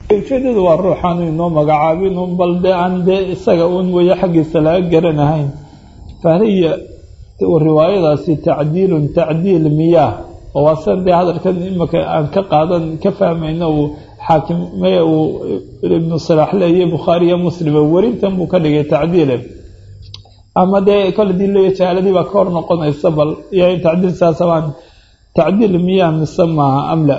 ujeedadu waa ruuxaanu inoo magacaabin un bal dee aan dee isaga un weeye xaggiisa laga garanahayn fahiya riwaayadaasi tacdiilun tacdiil miyaah oo waa san dee hadalkan imika aan ka qaadan ka fahmayno uu xaakime uu ibnu salaax leeyahy bukhaariyo muslima werintan buu ka dhigay tacdiile ama dee kole dii leeya jahaaladii baa ka hor noqonaysa bal iyo tacdiil saasabaan tacdiil miyaah mise maaha amla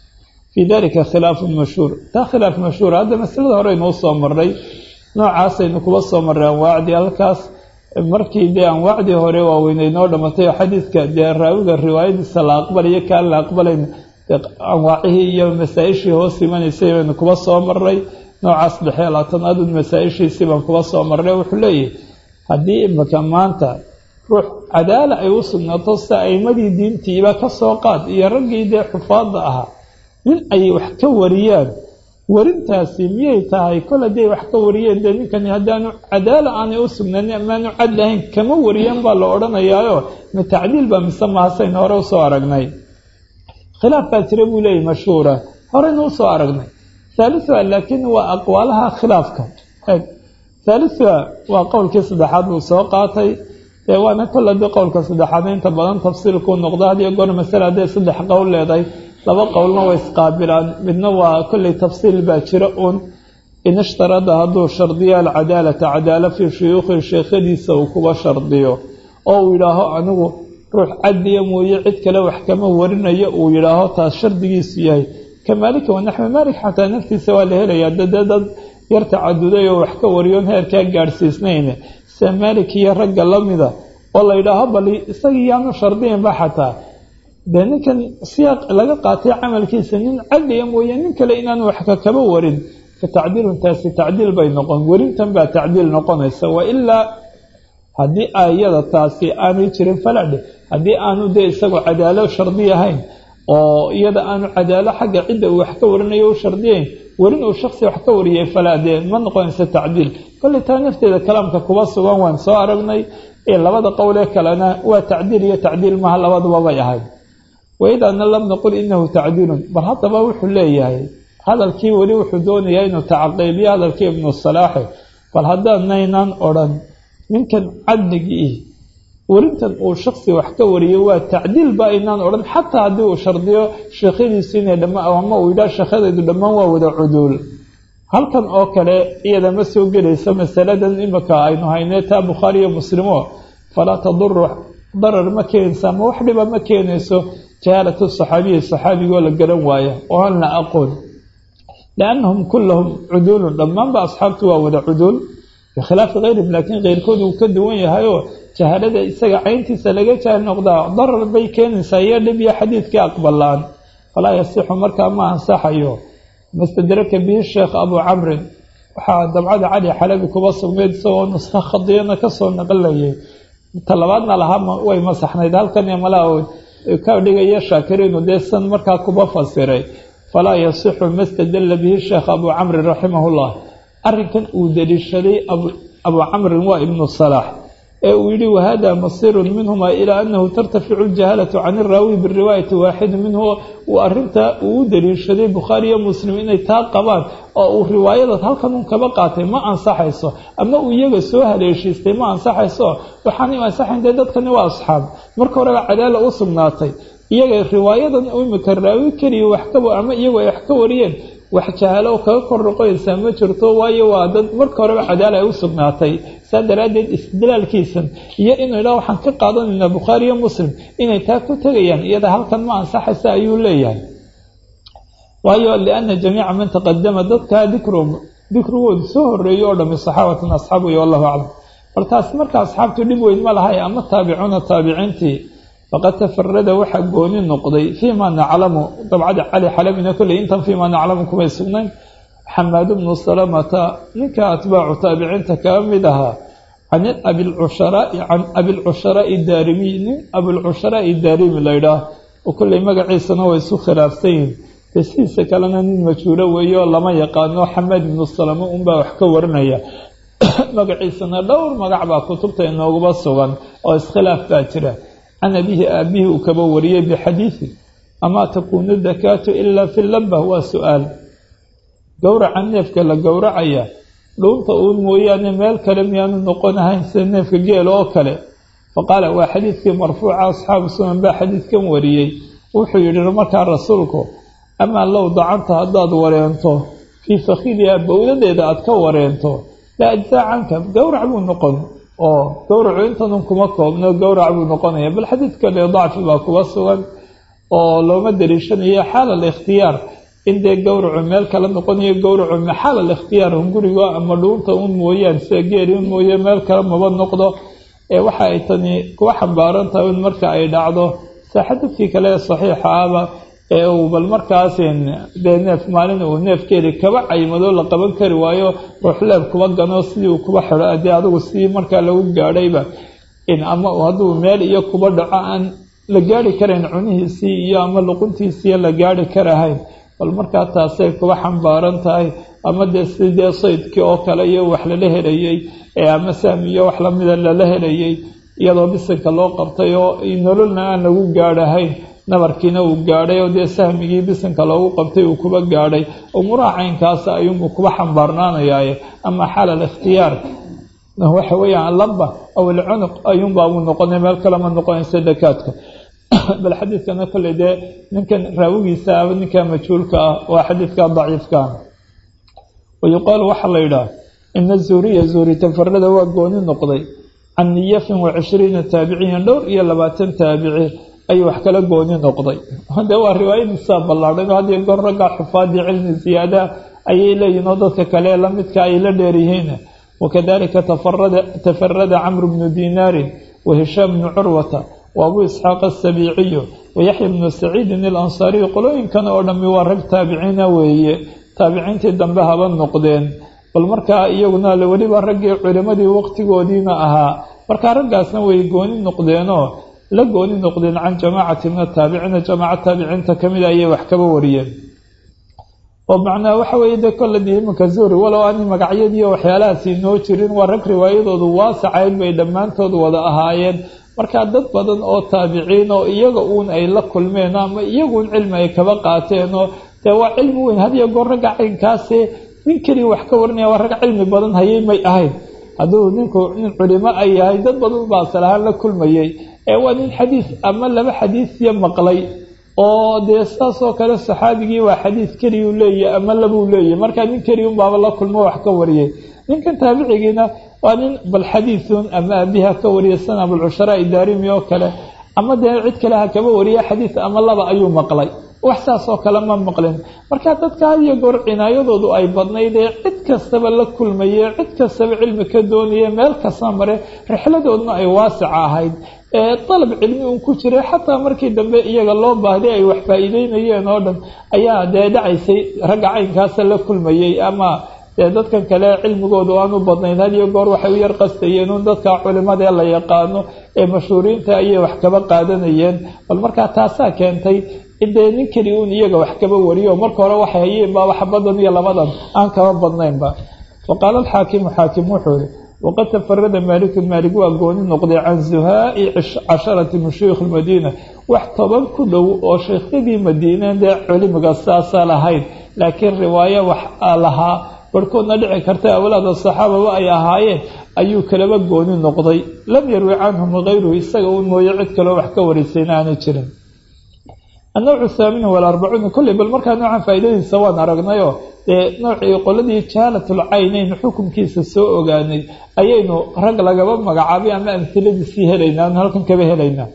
fii dalika khilaafun mashhuur taa khilaaf mashhuur hadda masalada horeynu usoo marnay noocaasaynu kuba soo marray anwaacdii halkaas markii dee anwaacdii hore waaweynay noo dhamatay oo xadiidka dee raawiga riwaayadiisa la aqbalayo kaan la aqbalayn anwaacihii iyo masaa-ishii hoos imanaysay baynu kuba soo marnay noocaas dhexe laatanaadun masaa-ishiisii baan kuba soo marnay wuxuu leeyahay haddii imika maanta ruux cadaala ay u sugnaato sida aimadii diintiiba ka soo qaad iyo raggii dee xufaadda ahaa nin ay wax ka wariyaan warintaasi miyay tahay kol hadday wax ka wariyeen dee ninkani haddaanu cadaala aanay u sugnaanin amaanu cad lahayn kama wariyeen baa la odhanayaayo ma tacdiil baa mise mahasaynu hore usoo aragnay khilaaf baa jira buu leeyahy mashhuura horeynu usoo aragnay thaalithua laakiin waa aqwaalaha khilaafka thaalithua waa qowlkii saddexaad buu soo qaatay dee waana kol haddii qowlka saddexaad inta badan tafsiilkuu noqdo hadiyo goor masale hadday saddex qowl leedahay laba qowlna way isqaabilaan midna waa kolley tafsiil baa jira uun in ishtarada hadduu shardiyo alcadaalata cadaala fii shuyuukhi sheekhadiisa uu kuba shardiyo oo uu yidhaaho anigu ruux cadliya mooye cid kale wax kama warinayo uu yidhaaho taas shardigiisu yahay ka maalika wanaxwi maalik xataa naftiisa waa la helayaa dade dad yar tacaduday oo wax ka wariyoon heerkaa gaadhsiisnayn sida maalik iyo ragga lamida oo la yidhaaho bal isagii yaanu shardiyanba xataa dee ninkan siyaaq laga qaatay camalkiisa nin cadliya mooye nin kale inaanu wax ka kaba warin fa tacdiilun taasi tacdiil bay noqon werintan baa tacdiil noqonaysa wa ilaa haddii ayada taasi aanay jirin faladhe haddii aanu dee isagu cadaalo shardi ahayn oo iyada aanu cadaalo xagga cidda uu wax ka warinayo u shardiyayn werin uu shaksi wax ka wariyay falaa dee ma noqonaysa tacdiil kolley taa nafteeda kalaamka kuba sugan waan soo aragnay ee labada qowlee kalena waa tacdiil iyo tacdiil maha labaduba bay ahayd waidaana lam naqul inahu tacdiilun bal haddaba wuxuu leeyahay hadalkii weli wuxuu doonayaa inuu tacaqiibiyo hadalkii ibnu salaaxe bal haddaanaynaan odhan ninkan cadligii werintan uu shaksi wax ka wariyay waa tacdiil ba aynaan odhan xataa haddii uu shardiyo sheekhadiisu inay dhama ama uu yidhaha sheekhadaydu dhammaan waa wada cuduul halkan oo kale iyada ma soo gelayso masaladan imika aynu haynee taa bukhaariyo muslimo falaa taduru darar ma keenaysa ama wax dhiba ma keenayso jahaalatu saxaabiyi saxaabigoo la garan waaya oo aan la aqoon liannahum kullahum cuduulun dhammaanba asxaabtu waa wada cuduul bikhilaafi keyrihim laakiin keyrkood uu ka duwan yahayoo jahaalada isaga cayntiisa laga jaahil noqdaa darar bay keenaysaa iyo dhib iyo xadiidkii aqbalaan falaa yasixu markaa ma ansaxayo mastadraka bihi sheekh abuu camrin waxaa dabcada cali xalabi kuba sugnayd isagoo nuska khadiyana kasoo naqlayay talabaadna lahaa way masaxnayd halkan malaa ka dhigaya shaakiriinu dee san markaa kuba fasiray falaa yasixu mastadalla bihi sheekh abuu camrin raximahullah arrinkan uu daliishaday abuu camrin waa ibnu salaax ee uu yihi wahada masirun minhuma ilaa anahu tartaficu ljahaalatu can iraawi biriwaayati waaxidi minhu uu arinta uu u daliishaday bukhaariyo muslim inay taa qabaan oo uu riwaayada halkan un kaba qaatay ma ansaxayso ama uu iyaga soo haleeshiistay ma ansaxayso waxaanay ansaxayn dee dadkani waa asxaab marka horeba cadaala u sugnaatay iyaga riwaayadan imika raawi keliya wax ka ama iyagu ay wax ka wariyeen wax jahaalo kaga kor noqonaysaa ma jirto waayo waa dad marka horeba cadaala ay u sugnaatay saa daraaddeed istidlaalkiisan iyo inuu idhaha waxaan ka qaadanaynaa bukhaariyo muslim inay taa ku tegayaan iyada halkan ma ansaxaysa ayuu leeyahay waayo liana jamiica man taqadama dadkaa dikrum dikrigoodu soo horeeyo oo dhami saxaabatan asxaab wey wallahu aclam bal taas marka asxaabtu dhib weyn ma lahay ama taabicuuna taabiciintii faqad tafarada waxaa gooni noqday fii ma naclamu dabcada cali xalabina kolley intan fii ma naclamu kumay sugnayn xamaad bnu salamata ninka atbaacu taabiciinta kaga mid ahaa can abilcusharaai can abilcusharaai daarimiy nin abilcusharaai daarimi laydhaah oo kolley magaciisana way isu khilaafsan yihin dee sidiisa kalena nin majhuulo weeye oo lama yaqaano xamaad ibnu salama unbaa wax ka warinaya magaciisana dhowr magac baa kutubta inooguba sugan oo iskhilaaf baa jira can abihi aabihii uu kaba wariyey bixadiidi amaa takuunu dakaatu ilaa fi laba waa su-aal gowraca neefka la gowracaya dhuunta uun mooyaane meel kale miyaanu noqon ahayn sida neefka geela oo kale faqaala waa xadiidkii marfuuca asxaabu sunan baa xadiidkan wariyey wuxuu yidhi markaa rasuulku amaa low dacanta haddaad wareento fii fakhidiha bowdadeeda aad ka wareento la ajzaa canka gowrac buu noqon oo gowracu intanun kuma koobno gowrac buu noqonaya bal xadiid kale dacfi baa kuga sugan oo looma daliishanayo xaal alikhtiyaar in dee gowracu meel kala noqonayo gowracu maxaal alikhtiyaar hunguriga ama dhuunta un mooyaan sida geeli un mooye meel kale maba noqdo ee waxa ay tani kuwa xambaaran tahay in marka ay dhacdo saa xadiidkii kale ee saxiixa ahba ee uu bal markaas dee neef maalin uu neefkeedi kaba caymado la qaban kari waayo ruuxleeb kuba gano sidii uu kuba xidho dee adigu sidii markaa lagu gaadhayba ama hadduu meel iyo kuba dhaco aan la gaari karayn cunihiisii iyo ama luquntiisiiyo la gaari karahayn bal markaa taasay kuba xambaaran tahay ama dee sidee saydkii oo kale iyo wax lala helayey ee ama sahmi iyo wax lamida lala helayey iyadoo bisinka loo qabtay oo nololna aan lagu gaadhahayn nabarkiina uu gaadhay oo dee sahmigii bisinka loogu qabtay uu kuba gaadhay umuuraha caynkaasa ayuunbuu kuba xambaarnaanayaaye ama xaal alikhtiyaar waxa weeyaan allamba aw ilcunuq ayuunbaa uu noqonay meel kalema noqonaysa dakaadka bal xadiidkana kolley dee ninkan raawigiisa aba ninka majhuulka ah waa xadiidka daciifka wa yuqaalu waxaa la yidhaah ina zuuriya zuuri tafarada waa gooni noqday can niyafin wa cishriina taabiciyan dhowr iyo labaatan taabici ayuu wax kala gooni noqday de waa riwaayadiisaa ballaadhan oo hadiyo goor ragga xufaadii cilmi ziyaadaha ayay leeyihin oo dadka kale lamidka ay la dheeryihiin wakadalika tafarada camru bnu dinaarin wa hishaam bnu curwata wa abuu isxaaq asabiiciyu wa yaxya bnu saciidin alansaariyu qolooyinkan oo dhammi waa rag taabiciina weeye taabiciintii dambe haba noqdeen bal markaa iyaguna weliba raggii culimadii waqtigoodiina ahaa markaa raggaasna way gooni noqdeenoo la gooni noqdeen can jamaacati min ataabiciina jamaaca taabiciinta kamida ayay wax kaba wariyeen oo macnaha waxa weeye dee kolladii iminka zuuri walow aanay magacyadiiyo waxyaalahaasi noo jirin waa rag riwaayadoodu waasacayn bay dhammaantood wada ahaayeen markaa dad badan oo taabiciin oo iyaga uun ay la kulmeen ama iyaguun cilmi ay kaba qaateen oo dee waa cilmi weyn hadiyo goor ragga caynkaasi nin keliya wax ka warinaya waa rag cilmi badan hayay may ahayn hadduu ninku nin culimo ay yahay dad badan baa asal ahaan la kulmayay ee waa nin xadiis ama laba xadiisiyo maqlay oo dee saasoo kale saxaabigii waa xadiis keliyuu leeyahy ama labuu leeyahy markaa nin keliya unbaaba la kulmo wax ka wariyay ninkan taabicigiina waa nin bal xadiisun ama abiha ka wariya sana abulcushara idaarimi oo kale ama dee cid kale ha kaba wariya xadiis ama laba ayuu maqlay wax saas oo kale ma maqlin marka dadka had iyo goor cinaayadoodu ay badnayd ee cid kastaba la kulmaye cid kastaba cilmi ka doonaya meel kasta mare rixladoodna ay waasica ahayd ee dalab cilmi uun ku jiray xataa markii dambe iyaga loo baahday ay wax faa-iideynayeen oo dhan ayaa dee dhacaysay ragga caynkaasa la kulmayey ama dee dadkan kale cilmigoodu aan u badnayn had iyo goor waxay u yar qastayeen un dadka culimada ee la yaqaano ee mashhuuriinta ayay wax kaba qaadanayeen bal markaa taasaa keentay dee nin keli uun iyaga wax kaba wariyo marka hore waxay hayeen baaba xabadan iyo labadan aan kaba badnaynba wa qaala alxaakimu xaakim wuxuu yihi waqad tafarada maalikun maalik waa gooni noqday can zuhaai casharati min shuyukh lmadiina wax toban ku dhow oo sheekhyadii madiina dee culimiga saasa lahayn laakiin riwaayo wax lahaa barhkoodna dhici karta awlaada saxaababa ay ahaayeen ayuu kalaba gooni noqday lam yarwi canhum hayruhu isaga un mooye cid kaloo wax ka warisayna aanay jirin annowcu thaamin walarbacuun kolley bal markaa noocan faa'iidadiisa waan aragnayoo dee noocii qoladii jaalatul caynayn xukunkiisa soo ogaanay ayaynu rag lagaba magacaabay ama amhiladiisii helaynaa anu halkan kaba helaynaa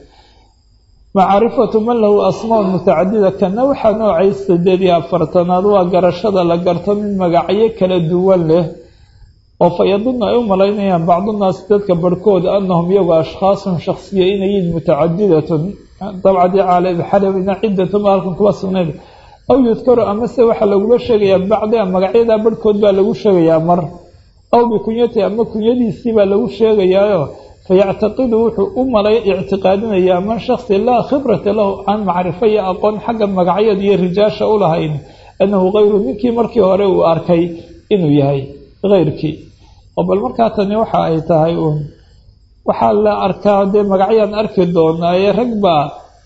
macaarifatu man lahu asmaa mutacadida kana waxaa noocay sideed iyo afartanaad waa garashada la garto mid magacyo kala duwan leh oo fa yadunnu ay u malaynayaan bacdunaasi dadka barhkood annahum iyagu ashkhaasun shaksiya inayiin mutacadidatun dabcadii caalxalina cidatuma halkan kuba sugnayd aw yudkaru amase waxaa lagula sheegayaa bacdia magacyadaa barhkood baa lagu sheegayaa mar aw bikunyati ama kunyadiisii baa lagu sheegayaayo fayactaqidu wuxuu u malay ictiqaadinayaa man shaksi laa khibrata lahu aan macrifo iyo aqoon xagga magacyada iyo rijaasha u lahayn annahu hayru ninkii markii hore uu arkay inuu yahay heyrkii oo bal markaa tani waxa ay tahay uun waxaa la arkaa dee magacyaan arki doonaa ee rag baa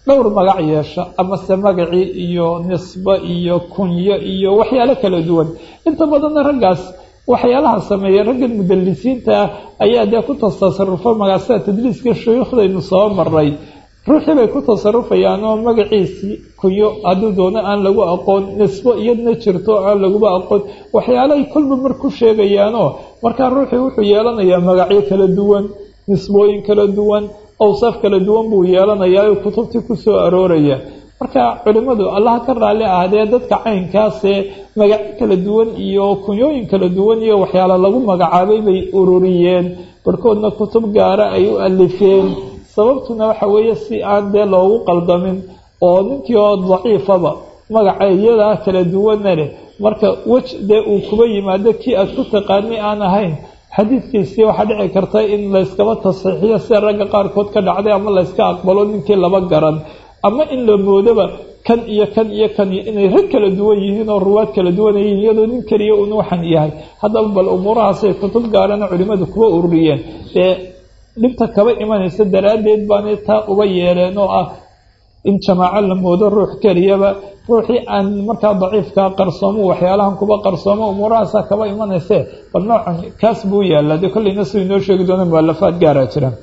dhowr magac yeesha amase magacii iyo nisbo iyo kunyo iyo waxyaalo kala duwan inta badanna raggaas waxyaalaha sameeya raggan mudalisiinta ah ayaa dee ku tasarufo magacsida tadliiska shuyuukhdaynu soo maray ruuxii bay ku tasarufayaan oo magaciisii kunyo hadduu doono aan lagu aqoon nisbo iyadna jirto aan laguba aqoon waxyaalahay kolba mar ku sheegayaanoo markaa ruuxii wuxuu yeelanayaa magacyo kala duwan nisbooyin kala duwan awsaaf kala duwan buu yeelanayaa oo kutubtii ku soo arooraya marka culimmadu allaha ka raalli ahdee dadka caynkaasee magacyo kala duwan iyo kunyooyin kala duwan iyo waxyaala lagu magacaabay bay ururiyeen barhkoodna kutub gaara ay u alifeen sababtuna waxa weeye si aan dee loogu qaldamin oo ninkii oo daciifaba magaca iyadaa kala duwanna leh marka wej dee uu kuba yimaado kii aad ku taqaani aan ahayn xadiidkiisii waxaa dhici karta in layskaba tasxiixiyo sida ragga qaarkood ka dhacday ama layska aqbalo ninkii laba garan ama in la moodoba kan iyo kan iyo kan iyo inay rag kala duwan yihiin oo ruwaad kala duwan yihiin iyadoo nin keliya un waxan yahay haddaba bal umuurahaasay kutub gaarana culimmadu kuba ururiyeen ee dhibta kaba imanaysa daraaddeed baanay taa uba yeeleen oo ah in jamaaco la moodo ruux keliyaba ruuxii aan markaa daciifkaa qarsoomo waxyaalahan kuba qarsoomo umuurahaasaa kaba imanayse bal noocan kaas buu yaallaa dee kollayna siduu inoo sheegi doona mualafaad gaaraa jiraan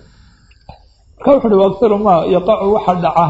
marka wuxu uhi waktaru maa yaqacu waxa dhaca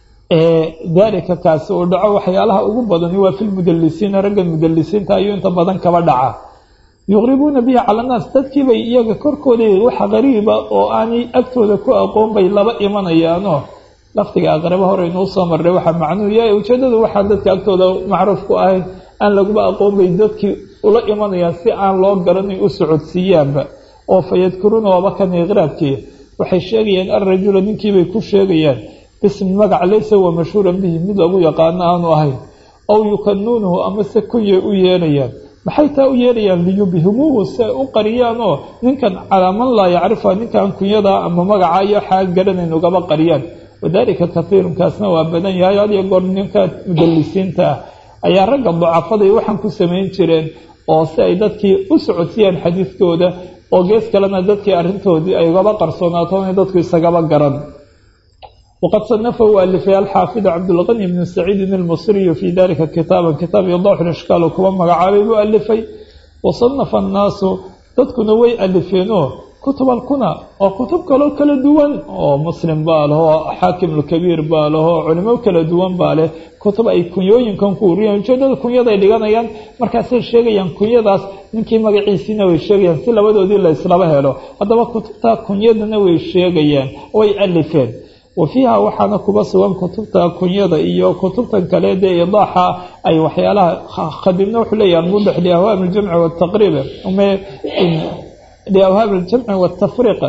daalika kaasi uu dhaco waxyaalaha ugu badani waa fi lmudalisiina raggan mudalisiinta ayuu inta badan kaba dhaca yuqribuuna bihi cala annaas dadkiibay iyaga korkooda waxa qariiba oo aanay agtooda ku aqoon bay laba imanayaanoo lafdiga aqrabo hore inuu soo marray waxaa macnuhu yahay ujeedadu waxaa dadka agtooda macruuf ku ahayn aan laguba aqoon bay dadkii ula imanayaan si aan loo garanay u socodsiiyaanba oo fa yadkuruuna waaba kan iqraabkii waxay sheegayaan alrajula ninkiibay ku sheegayaan bismi magac laysa wa mashhuuran bihi mid lagu yaqaano aanu ahayn aw yukanuunahu amase kunyay u yeelayaan maxay taa u yeelayaan liyubhimuuhu si ay u qariyaan oo ninkan calaa man laa yacrifa ninkan kunyadaa ama magaca iyo xaa garanayn ugaba qariyaan wadaalika kahiirun kaasna waa badan yahay had iyo goor ninka mudalisiinta ah ayaa ragga dacafaday waxaan ku samayn jireen oo si ay dadkii u socodsiiyaan xadiidkooda oo gees kalena dadkii arrintoodii ay ugaba qarsoonaato inay dadku isagaba garan wqad sanafa u alifay alxaafid cabdulqani bnu saciidin almusriyu fii dalika kitaaban kitaab idaxu ishkaal oo kuba magacaabay buu alifay wasanafa annaasu dadkuna way alifeenoo kutub alkuna oo kutub kaloo kala duwan oo muslim baa lehoo xaakim alkabiir baa lehoo culimo kala duwan baa leh kutub ay kunyooyinkan ku uriyaan ujeedada kunyaday dhiganayaan markaasay sheegayaan kunyadaas ninkii magaciisiina way sheegayaan si labadoodii la islaba helo haddaba kutubta kunyadana way sheegayaan way alifeen wa fiiha waxaana kuba sugan kutubta kunyada iyo kutubtan kale dee idaaxa ay waxyaalaha khadibna wuxuu leeyahay almudax liahwaam aljamci wataqriib liawhaam aljamci watafriiq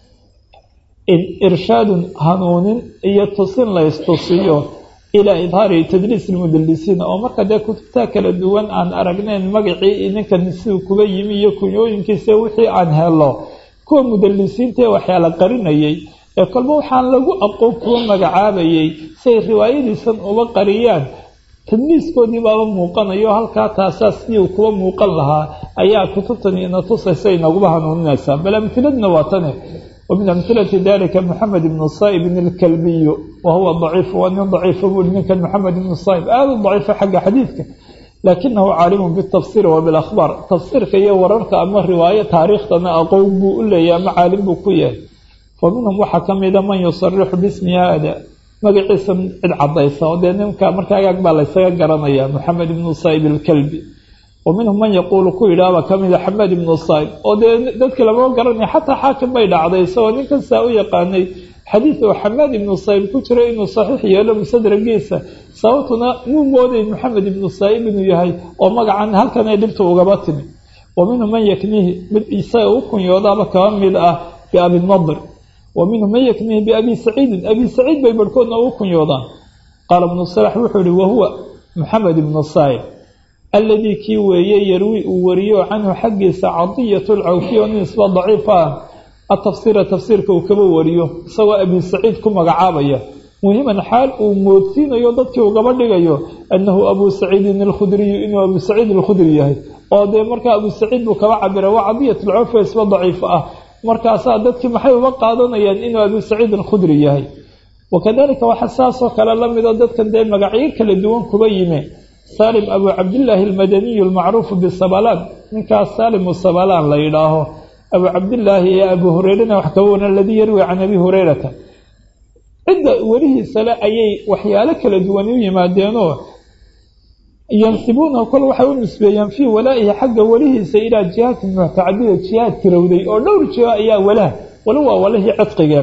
in irshaadun hanuunin iyo tusin la istusiyo ilaa idhaari tadliis lmudalisiin oo marka dee kutubta kala duwan aan aragnayn magacii ninkan siduu kuba yimi iyo kunyooyinkiisa wixii aan helo kuwa mudalisiinta ee waxyaala qarinayay ee kolba waxaan lagu aqoon kuwa magacaabayay siay riwaayadiisan uba qariyaan tadliiskoodii baaba muuqanayo halkaa taasaa sidii uu kuwa muuqan lahaa ayaa kutubtani ina tusaysa inaguba hanuuninaysaa bal amhiladna waa tane wa min amhilati dalika moxamed ibnu saa'ibin alkalbiyu wa huwa daciif waa nin daciifa buuri ninkan moxamed ibnu saa'ib aada u daciifa xagga xadiidka laakinahu caalimun bitafsiiri wa bilakhbaar tafsiirka iyo wararka ama riwaayo taariikhdana aqoon buu u leeyahy ama caalim buu ku yahay wa minhum waxaa ka mida man yusarixu bismi haada magaciisa cid cadaysa oo dee ninka marka agaag baa laysaga garanaya moxamed ibnu saa'ib alkalbi wa minhum man yaquulu ku yidhaahba ka mida xamed ibnu saa'ib oo dee dadka lama garanaya xataa xaakim bay dhacday isagoo ninkan saa u yaqaanay xadiid oo xamaad ibnu saa'ib ku jira inuu saxiix yeelo musadragiisa sababtuna muu mooday moxamed ibnu saa'ib inuu yahay oo magacan halkan ay dhibta ugaba timi wa minhum man yaknihi mid isaga u kunyoodaaba kaba mid ah biabinadir wa minhum man yaknihi biabi saciidin abi saciid bay barhkoodna ugu kunyoodaan qaala ibnu salax wuxuu ihi wahuwa moxamed ibnu saa'ib alladii kii weeye yarwi uu wariyo canhu xaggiisa cadiyatu lcawfiya oo nin isba daciifa ah atafsiira tafsiirka uu kaba wariyo isagoo abi saciid ku magacaabaya muhiman xaal uu moodsiinayo dadkii ugaba dhigayo annahu abuu saciidin alkhudriyu inuu abuu saciid alkhudri yahay oo dee markaa abuu saciid buu kaba cabira waa cadiyat lcawfiya isba daciif ah markaasaa dadkii maxay uga qaadanayaan inuu abuu saciid alkhudri yahay wakadalika waxaa saasoo kale la midoo dadkan dee magacyo kala duwan kuba yimi salim abu cabdillaahi almadaniyu almacruufu bisabalaan ninkaas salimu sabalaan la yidhaaho abu cabdillaahi iyo abu hureyrana wax kaba waran aladii yarwi can abi hureyrata cidda welihiisale ayay waxyaalo kala duwan u yimaadeenoo yansibuunahu kol waxay u nisbeeyaan fii walaa'ihi xagga welihiisa ilaa jihaati mutacadida jihaad tirowday oo dhowr jiho ayaa walaah wali waa walihii cidqigeen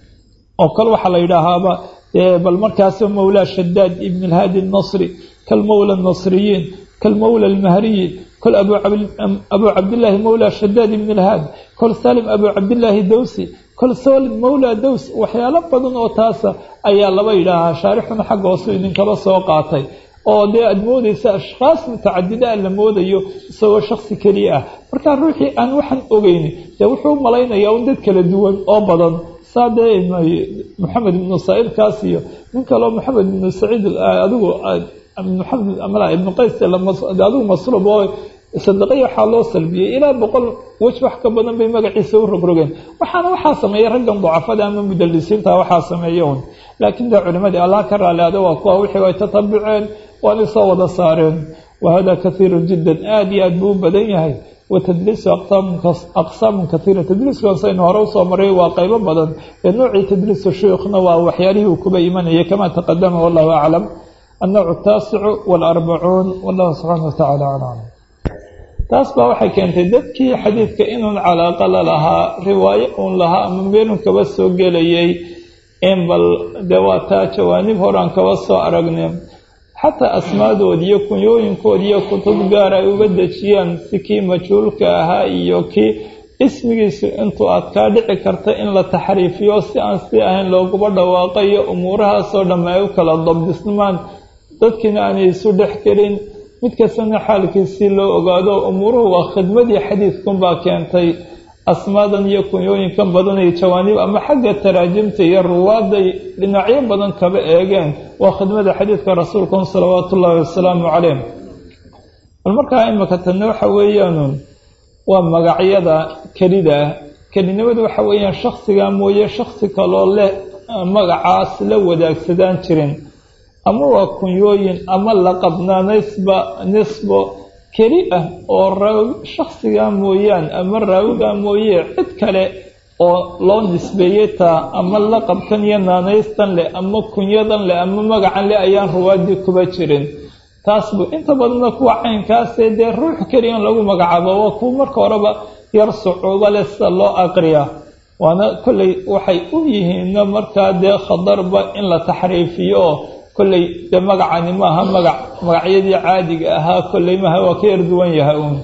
oo kale waxaa la yidhaahaaba bal markaas mawlaa shadaad ibn alhaadi الnasri kalmawla الnasriyiin kalmawla almahriyi kol abu cabdillaahi mawlaa shadaad ibn alhaad kol salim abu cabdillaahi dawsi kol salim mawlaa dows waxyaalo badan oo taasa ayaa laba yidhaahaa shaarixuna xagga hoosu idinkaba soo qaatay oo dee aada moodaysa ashkhaas mutacadida la moodayo isagoo shaksi keliya ah markaa ruuxii aan waxaan ogeyni dee wuxuu u malaynayaa un dad kala duwan oo badan saa dee maxamed ibnu saciidkaas iyo nin kaleo maxamed ibnu saciid adigu maxamed amla ibnu qays adigu masruub oo sadaqaya waxaa loo salbiyey ilaa boqol wej wax ka badan bay magaciisa u rogrogeen waxaana waxaa sameeyey raggan ducafada ama mudalisiinta waxaa sameeya un laakiin dee culimadii allah ka raali ada waa kuwa wixii ay tatabuceen waanay soo wada saareen wahada kaiiru jiddan aada iyo aad buu u badan yahay watadliisu aqsaamun kaiira tadliiskaasaynu hore usoo maray waa qaybo badan ee noocii tadliisu shuyukhna waa waxyaalihii uu kuba imanayay kama taqadama wallahu aclam annowc ataasicu waalarbacuun wallahu subxaana watacaala aclam taas baa waxay keentay dadkii xadiidka inuun calaaqa la lahaa riwaayo uun lahaa ama meelun kaba soo gelayay in bal dee waa taa jawaanib horaan kaba soo aragnay xataa asmaadood iyo kunyooyinkood iyo kutub gaar ay uga dejiyaan si kii majhuulka ahaa iyo kii ismigiisu intuu aad kaa dhici karta in la taxriifiyo si aan si ahayn looguba dhawaaqayo umuurahaasoo dhamme ay u kala dabdismaan dadkiina aanay isu dhex gelin mid kastana xaalkiisii loo ogaado umuuruhu waa khidmadii xadiidkunbaa keentay asmaadan iyo kunyooyinkan badan iyo jawaanib ama xagga taraajimta iyo ruwaaday dhinacyo badan kaba eegeen waa khidmada xadiidka rasuulkan salawaatu ullaahi wasalaamu caleyh bal markaa imika tanna waxa weeyaanun waa magacyada kelida ah kelinimadu waxa weeyaan shaksiga mooye shaksi kaloo leh magacaas la wadaagsadaan jirin ama waa kunyooyin ama laqabnaanaysba nisbo keli ah oo raawi shaksigaa mooyaan ama raawigaa mooye cid kale oo loo nisbeeyey taa ama laqabkan iyo naanaystan leh ama kunyadan leh ama magacan leh ayaan ruwaadii kuba jirin taas bu inta badanna kuwa caynkaasee dee ruux keliyan lagu magacaabo waa kuwa marka horeba yar sucuubo leh sida loo aqriya waana kolley waxay u yihiinna markaa dee khatarba in la taxriifiyo oo kolley dee magacani maaha magac magacyadii caadiga ahaa kolley maaha waa ka yar duwan yahay uun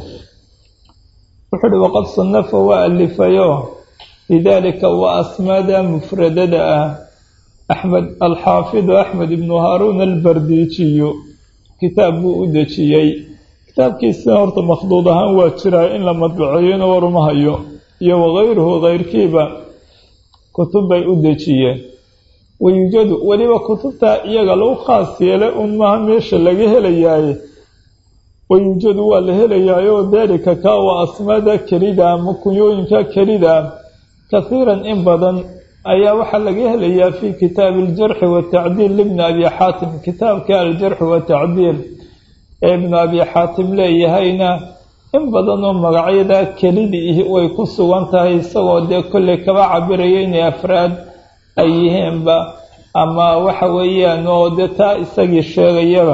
wuxuu uhi waqad sanafa waa alifayo lidaalika waa asmaada mufradada ah axmed alxaafidu axmed ibnu haaruun albardiijiyu kitaab buu u dejiyey kitaabkiisina horta makhduud ahaan waa jiraa in la madbaceeyona waruma hayo iyo wakayruhu kayrkiiba kutub bay u dejiyeen wayuujadu weliba kutubtaa iyaga lagu khaas yeelay un maaha meesha laga helayaaye wayuujadu waa la helayaayoo daalika kaa waa asmaada kelida ama kunyooyinka kelida kahiiran in badan ayaa waxaa laga helayaa fii kitaabi aljarxi watacdiil libni abi xaatim kitaabka aljarxi watacdiil ee ibnu abi xaatim leeyahayna in badan oo magacyada kelidii way ku sugan tahay isagoo dee kolley kaba cabiraya inay afraad ay yihiinba ama waxa weeyaan oo dee taa isagii sheegayaba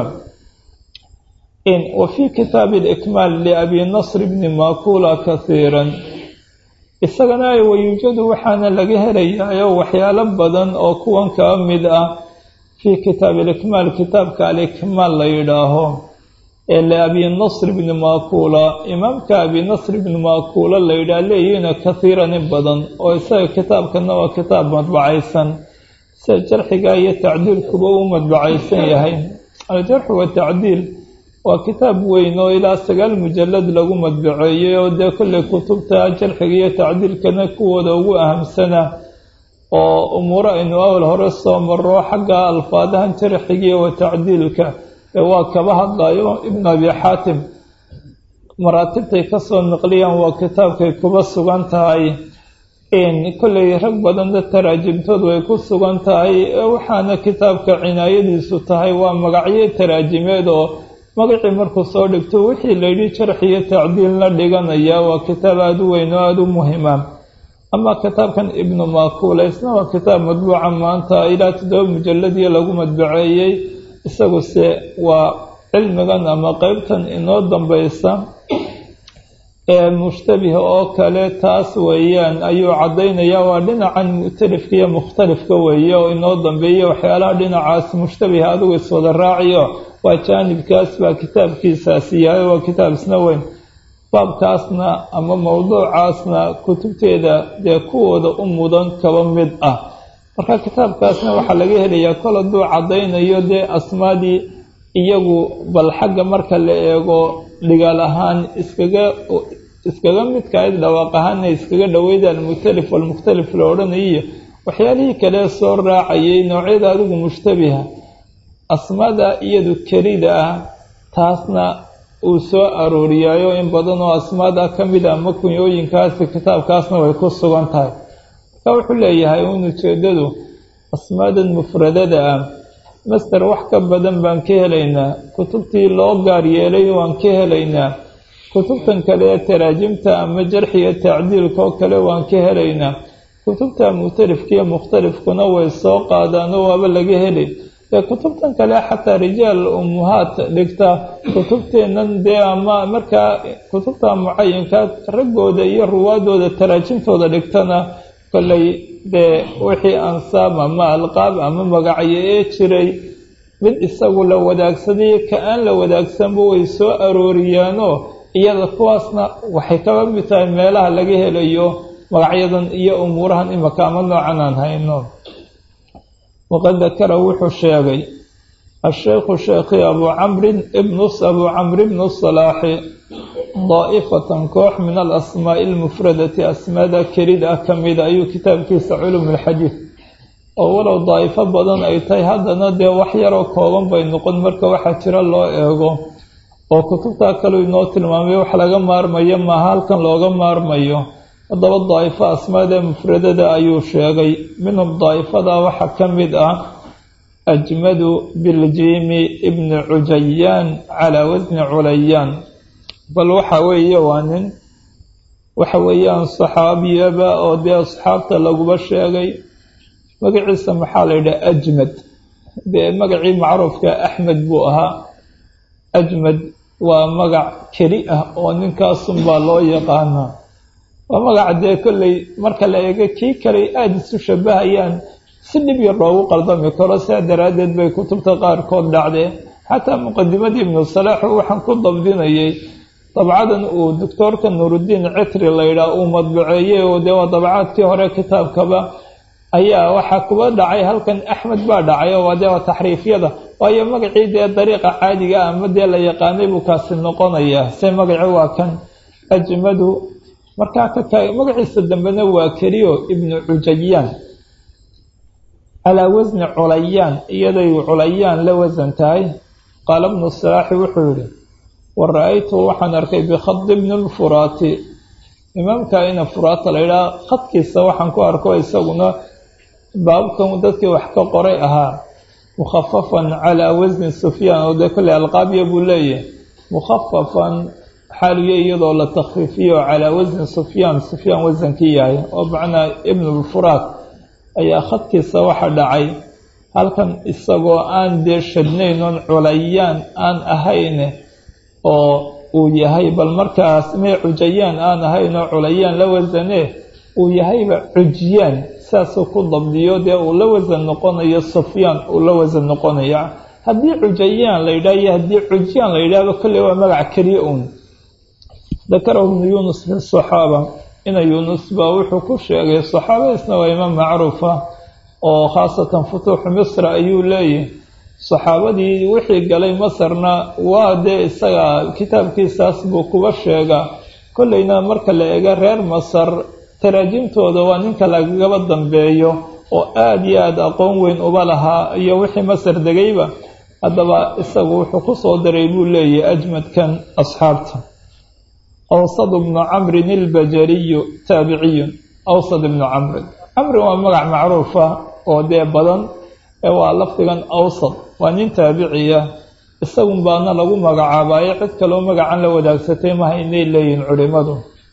in wa fii kitaabi alikmaal liabi nasr bni makula kahiiran isagana ay wayuujadu waxaana laga helayaayoo waxyaalo badan oo kuwan kaa mid ah fii kitaabi alikmaal kitaabka alikmaal la yidhaaho ee liabi nasr bni makula imaamka abi nasr bni makula la yidhaah leeyihiina kahiiran in badan oo isaga kitaabkana waa kitaab madbacaysan sida jarxiga iyo tacdiilkuba uu madbacaysan yahay aljarxu watacdiil waa kitaab weyn oo ilaa sagaal mujalad lagu madbaceeyey oo dee kolley kutubta jarxiga iyo tacdiilkana kuwooda ugu ahamsana oo umuuro aynu awal hore soo maro xagga alfaadahan jarxigiiyo watacdiilka ee waa kaba hadlayo ibnu abi xaatim maraatibtay kasoo naqliyaan waa kitaabkay kuba sugan tahay kolley rag badanna taraajimtoodu way ku sugan tahay waxaana kitaabka cinaayadiisu tahay waa magacyo taraajimeed oo magacii markuu soo dhigto wixii layidhi jarx iyo tacdiil la dhiganaya waa kitaab aada u weyn oo aada u muhima ama kitaabkan ibnu makuula isna waa kitaab madbuuca maanta ilaa toddoba mujalladii lagu madbaceeyey isaguse waa cilmigan ama qeybtan inoo dambaysa ee mushtabiha oo kale taas weeyaan ayuu caddaynaya waa dhinacan mu'talifka iyo mukhtalifka weeye oo inoo dambeeya waxyaalaha dhinacaas mushtabiha adigu iswada raaciyo waa jaanibkaas baa kitaabkiisaasi yahay waa kitaab isna weyn baabkaasna ama mowduucaasna kutubteeda dee kuwooda u mudan kaba mid ah marka kitaabkaasna waxaa laga helayaa kol hadduu caddaynayo dee asmaadii iyagu bal xagga marka la eego dhigaal ahaan iskaga iskaga midkahayd dhawaaq ahaana iskaga dhaweydaan mukhtalif walmukhtalif la odhanayiyo waxyaalihii kale soo raacayay noocyada adigu mushtabiha asmaada iyadu kelida ah taasna uu soo arooriyaayo in badan oo asmaada ka mid a ama kunyooyinkaasi kitaabkaasna way ku sugan tahay marka wuxuu leeyahay in ujeedadu asmaadan mufradada ah master wax ka badan baan ka helaynaa kutubtii loo gaar yeelay waan ka helaynaa kutubtan kale ee taraajimta ama jarxiga tacdiilka oo kale waan ka helaynaa kutubta mukhtalifkiiyo mukhtalifkuna way soo qaadaanoo waaba laga helay dee kutubtan kale xataa rijaal umuhaat dhigta kutubteennan dee ama markaa kutubta mucayinka raggooda iyo ruwaadooda taraajimtooda dhigtana kolley dee wixii ansaab ama alqaab ama magacyo ee jiray mid isagu la wadaagsaday ka aan la wadaagsanba way soo arooriyaanoo iyada kuwaasna waxay kaba mid tahay meelaha laga helayo magacyadan iyo umuurahan imaka ama noocan aan hayno waqad dakara wuxuu sheegay asheykhu sheekhi abuu camrin ibnus abuu camr ibnu salaaxi daa'ifatan koox min alasmaa'i almufradati asmaada kelid ah ka mida ayuu kitaabkiisa culum alxadiid oo walow daa'ifo badan ay tahay haddana dee wax yaroo kooban bay noqon marka waxaa jira loo eego oo kutubtaa kaleu inoo tilmaamay wax laga maarmayo maaha halkan looga maarmayo haddaba daa'ifo asmaada mufradada ayuu sheegay minhum daa'ifada waxaa ka mid ah ajmadu biljiimi ibni cujayaan calaa wasni culayaan bal waxa weeye waa nin waxa weeyaan saxaabiyaba oo dee asxaabta laguba sheegay magaciisa maxaa la yidhaha ajmad dee magacii macruufka axmed buu ahaa ajmad waa magac keli ah oo ninkaasunbaa loo yaqaanaa waa magaca dee kolley marka la eego kii kale aada isu shabahayaan si dhib yar loogu qaldami karo sidaa daraaddeed bay kutubta qaarkood dhacdeen xataa muqadimadii ibnu salaaxu waxaan ku dabdinayay dabcadan uu doctoorka nuuruddiin citri laydhaah uu madbaceeyey oo dee waa dabcaadkii hore kitaabkaba ayaa waxaa kuba dhacay halkan axmed baa dhacay oo dee waa taxriifyada waayo magacii dee dariiqa caadiga ah ama dee la yaqaanay buu kaasi noqonayaa se magaci waa kan ajmadu markaa ka magaciisa dambena waa keliyo ibnu cujayaan calaa wasni culayaan iyaday culayaan la wasan tahay qaala bnu salaaxi wuxuu yihi wa ra-aytu waxaan arkay bikhadi bni lfuraati imaamka ina furaata la yidhaha khadkiisa waxaan ku arko isaguna baabkan dadkii wax ka qoray ahaa mukhafafan calaa wasni sufyaan oo dee kolley alqaabya buu leeyahay mukhafafan xaaliyo iyadoo la takfiifiyo calaa wasni sufyaan sufyaan wasankii yahay oo macnaa ibnulfuraat ayaa khadkiisa waxa dhacay halkan isagoo aan dee shadnayn oon culayaan aan ahayn oo uu yahay bal markaas mee cujayaan aan ahayn oo culayaan la wasane uu yahayba cujiyaan saasuu ku dabdiyo dee uu la wasan noqonayo sufyaan uu la wasan noqonaya haddii cujayaan la yidhaha iyo haddii cujiyaan la yidhahba kolley waa magac keliya uun dakarahu ibnu yuunus fi saxaaba ina yuunus baa wuxuu ku sheegay saxaabadiisna waa imaam macruufa oo khaasatan futuuxu misra ayuu leeyahy saxaabadii wixii galay masarna waa dee isaga kitaabkiisaas buu kuba sheegaa kolleyna marka la eego reer masar taraajimtooda waa ninka lagaba dambeeyo oo aada iyo aada aqoon weyn uba lahaa iyo wixii masar degayba haddaba isagu wuxuu ku soo daray buu leeyahy ajmadkan asxaabta awsad bnu camrin ilbajariyu taabiciyun awsad ibnu camrin camrin waa magac macruufa oo dee badan ee waa lafdigan awsad waa nin taabiciya isagun baana lagu magacaabayo cid kaloo magacan la wadaagsatay maha inay leeyihin culimadu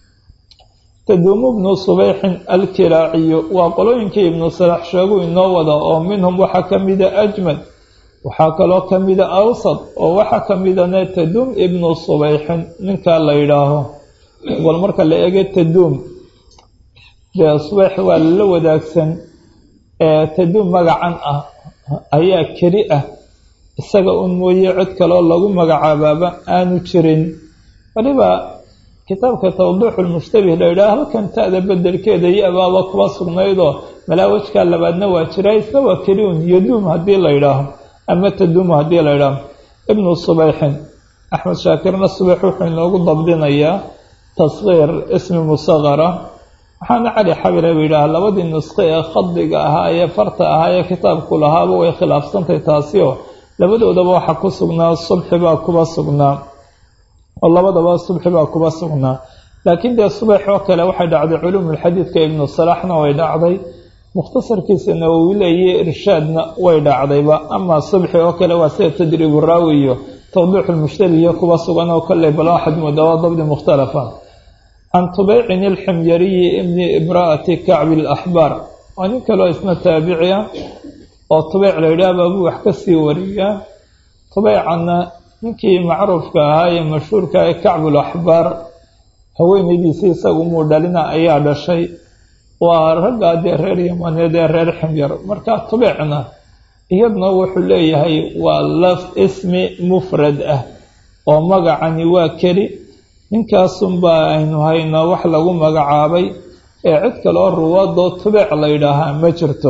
taduumu ibnu subeyxin alkiraaciyu waa qolooyinkii ibnu salax sheegu inoo wada oo minhum waxaa ka mida ajmad waxaa kaloo ka mida awsad oo waxaa ka midane taduum ibnu subeyxin ninkaa la yidhaaho bal marka la ege taduum dee subeyx waa lala wadaagsan ee taduum magacan ah ayaa keli ah isaga un mooye cid kaloo lagu magacaabaaba aanu jirin waliba kitaabka tawdiixu lmushtabih la yidhaha halkan ta'da bedelkeeda iyo abaaba kuba sugnaydoo malaawajkaa labaadna waa jira isna waa keli un yaduum haddii la yidhaaho ama taduumu haddii la yidhaaho ibnu subeyxin axmed shaakirna subeyx wuxuu inoogu dabdinayaa tasgiir ismi musaqara waxaana cali xabiraba yidhaha labadii nusqe ee khadiga ahaa ee farta ahaa ee kitaabku lahaaba way khilaafsantahy taasi oo labadoodaba waxaa ku sugnaa subxi baa kuba sugnaa oo labadaba subxi baa kuba sugnaa laakiin dee subax oo kale waxay dhacday culuumulxadiidka ibnu salaxna way dhacday mukhtasarkiisana uu leeyahy irshaadna way dhacdayba amaa subxi oo kale waa sida tadriibu raawi iyo tawdiixulmushtabi iyo kuba sugan oo kolley bal waxaad moodaa waa dabdi mukhtalafa can tubeycin ilximyariyi ibni imra'ati kacbi alaxbaar waa nin kaloo isna taabiciya oo tubeyc la yidhaah baabuu wax ka sii wariyaa tubeycanna ninkii macruufka ahaa ee mashhuurka ee kacbulaxbaar haweenaydiisii isagu muu dhalina ayaa dhashay waa raggaa dee reer yamaneed ee reer ximyar marka tubeycna iyadna wuxuu leeyahay waa laf ismi mufrad ah oo magacani waa keli ninkaasunbaa aynu haynaa wax lagu magacaabay ee cid kaloo ruwaadoo tubeyc la yidhaahaa ma jirto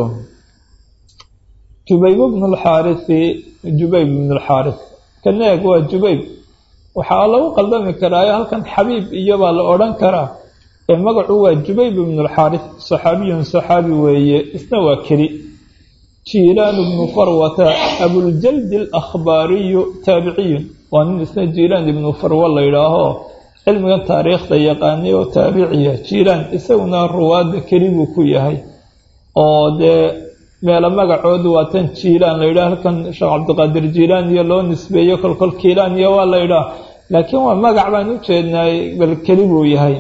jubayb bnu lxaarisi jubayb ibnu lxaaris kaneeg waa jubayb waxaa lagu qaldami karaayo halkan xabiib iyobaa la odhan karaa ee magacu waa jubayb ibnu lxaaris saxaabiyun saxaabi weeye isna waa keli jiilaan ibnu farwata abuljaldi alakhbaariyu taabiciyun waa nin isna jiilaan ibnu farwa la yidhaaho cilmigan taariikhda yaqaanay oo taabiciya jiilaan isaguna ruwaadda keli buu ku yahay oo dee meelo magacoodu waa tan jiilaan la yidhaha halkan sheekh cabdiqaadir jiilaan iyo loo nisbeeyo kolkol kiilaan iyo waa la yidhaha laakiin waa magac baan u jeednaay bal keli buu yahay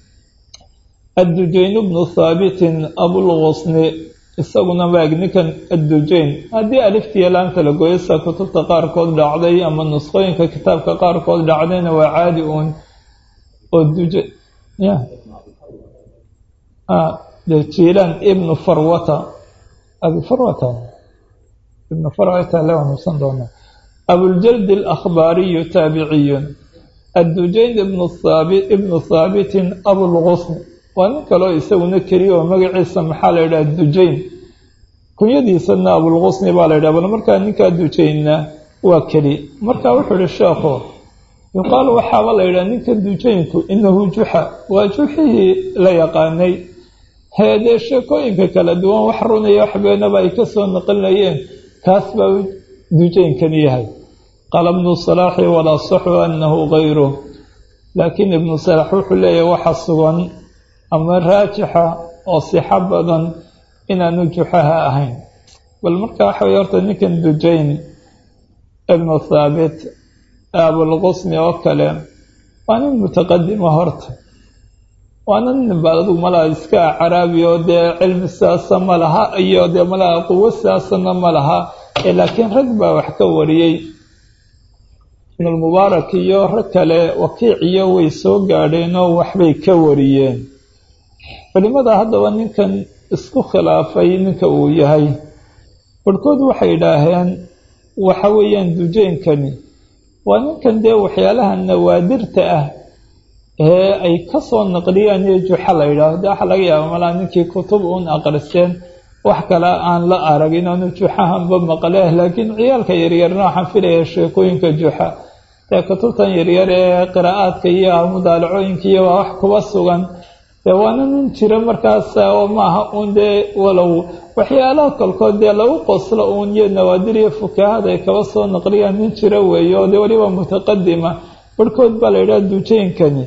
addujayn bnu thaabitin abulqusni isaguna maag ninkan addujayn haddii aliftiya laanta la gooyo sida kutubta qaarkood dhacday ama nusqooyinka kitaabka qaarkood dhacdayna waa caadi uun oo duja ya de jiilaan ibnu farwata abi farwata ibnu farwata le nuusan doonaa abuljaldi alakhbaariyu taabiciyun addujayn ibnu thaabi ibnu thaabitin abulqusni waa nin kaloo isaguna keliya oo magaciisa maxaa la yidhaha dujayn kunyadiisana abulqusni baa la yidhaha bal markaa ninkaa dujaynna waa keli marka wuxuu ihi sheekhu yuqaalu waxaaba la yidhaha ninkan dujaynku inahu juxa waa juxihii la yaqaanay heedee sheekooyinka kala duwan wax runaya wax beenaba ay kasoo naqlinayeen kaas baa dujaynkan yahay qaala ibnu salaaxi walaa saxu anahu gayru laakiin ibnu salaax wuxuu leeyahay waxa sugan ama raajixa oo sixo badan inaanu juxaha ahayn bal marka waxa weye horta ninkan dujayn ibnu thaabit abulqusni oo kale waa nin mutaqadima horta waana nin ba adugu malaha iska caraabi oo dee cilmi sidaasa ma laha iyo dee malaha quwo sidaasana ma laha laakiin rag baa wax ka wariyey ibnulmubaarak iyo rag kale wakiiciyo way soo gaadheenoo waxbay ka wariyeen culimada haddaba ninkan isku khilaafay ninka uu yahay barhkood waxay idhaaheen waxa weeyaan dujeynkani waa ninkan dee waxyaalaha nawaadirta ah ee ay ka soo naqliyaan iyo juxa la yidhaaho dee waxa laga yaaba malaa ninkii kutub uun aqriseen wax kale aan la arag inaanu juxahanba maqlee laakiin ciyaalka yaryarna waxaan filaya sheekooyinka juxa dee kutubtan yaryar ee qiraa'aadka iyo mudaalacooyinka iyo waa wax kuba sugan dee waana nin jira markaas oo maaha uun dee walow waxyaalaha kolkood dee lagu qoslo uun iyo nawaadir iyo fukahada ay kaba soo naqliyaan nin jira weeye oo dee weliba mutaqadima barhkood baa la yidhaha dujeynkani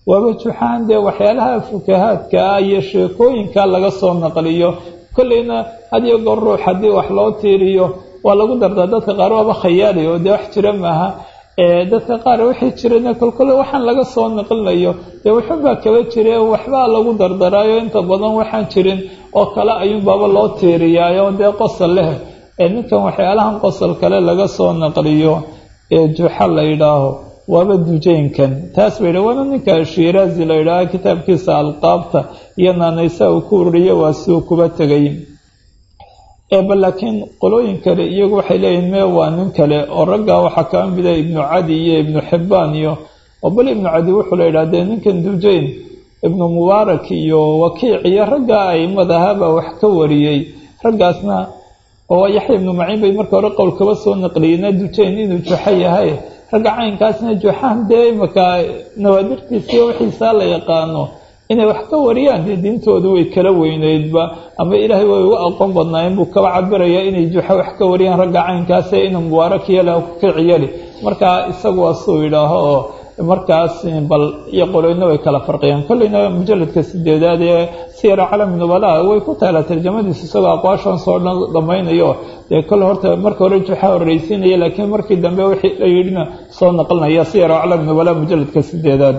waaba juxaan dee waxyaalaha fukahaadka ah iyo sheekooyinka laga soo naqliyo kolleyna hadiyo goor ruux haddii wax loo tiiriyo waa lagu dardaa dadka qaar waaba khayaali oo dee wax jira maaha dadka qaar wixii jirana kolkole waxaan laga soo naqlinayo dee waxunbaa kaba jire waxbaa lagu dardaraayo inta badan waxaan jirin oo kale ayuunbaaba loo tiiriyaayo dee qosol leh ninkan waxyaalahan qosol kale laga soo naqliyo ee juxa la yidhaaho waaba dujaynkan taas bay dha waana ninka shiiraazi la yidhaaho kitaabkiisa alqaabta iyo naanaysa uu ku ururiyo waa siduu kuba tegay ba laakiin qolooyin kale iyagu waxay leeyihin mee waa nin kale oo raggaa waxaa kaa mida ibnu cadi iyo ibnu xibbaan iyo oo bal ibnu cadi wuxuu la yidhaha dee ninkan dujayn ibnu mubaarak iyo wakiic iyo raggaa aimadahabaa wax ka wariyey raggaasna oo yaxya ibnu maciin bay marka hore qowl kaba soo naqliyeyna dujayn inuu juxo yahay ragga caynkaasna juxaan dee imaka nawaadirtiisiiyo wixiisaa la yaqaano inay wax ka wariyaan dee diintoodu way kala weyneydba ama ilaahay way uga aqoon badnaayeen buu kaba cabirayaa inay juxo wax ka wariyaan ragga caynkaase inuu mubaarak yele kiciyali markaa isagu waa suu yidhaaho oo markaas bal iyo qoloyna way kala farqiyaan kolleyna mujaladka sideedaad ee siyara calami nubalaha way ku taalaa tarjamadiisa isagoo aqwaashan soo dhan dhamaynayo dee kole horta marka hore juxa horreysiinaya laakiin markii dambe wixii la yidhina soo naqlinaya siyara calami nubalaha mujaladka sideedaad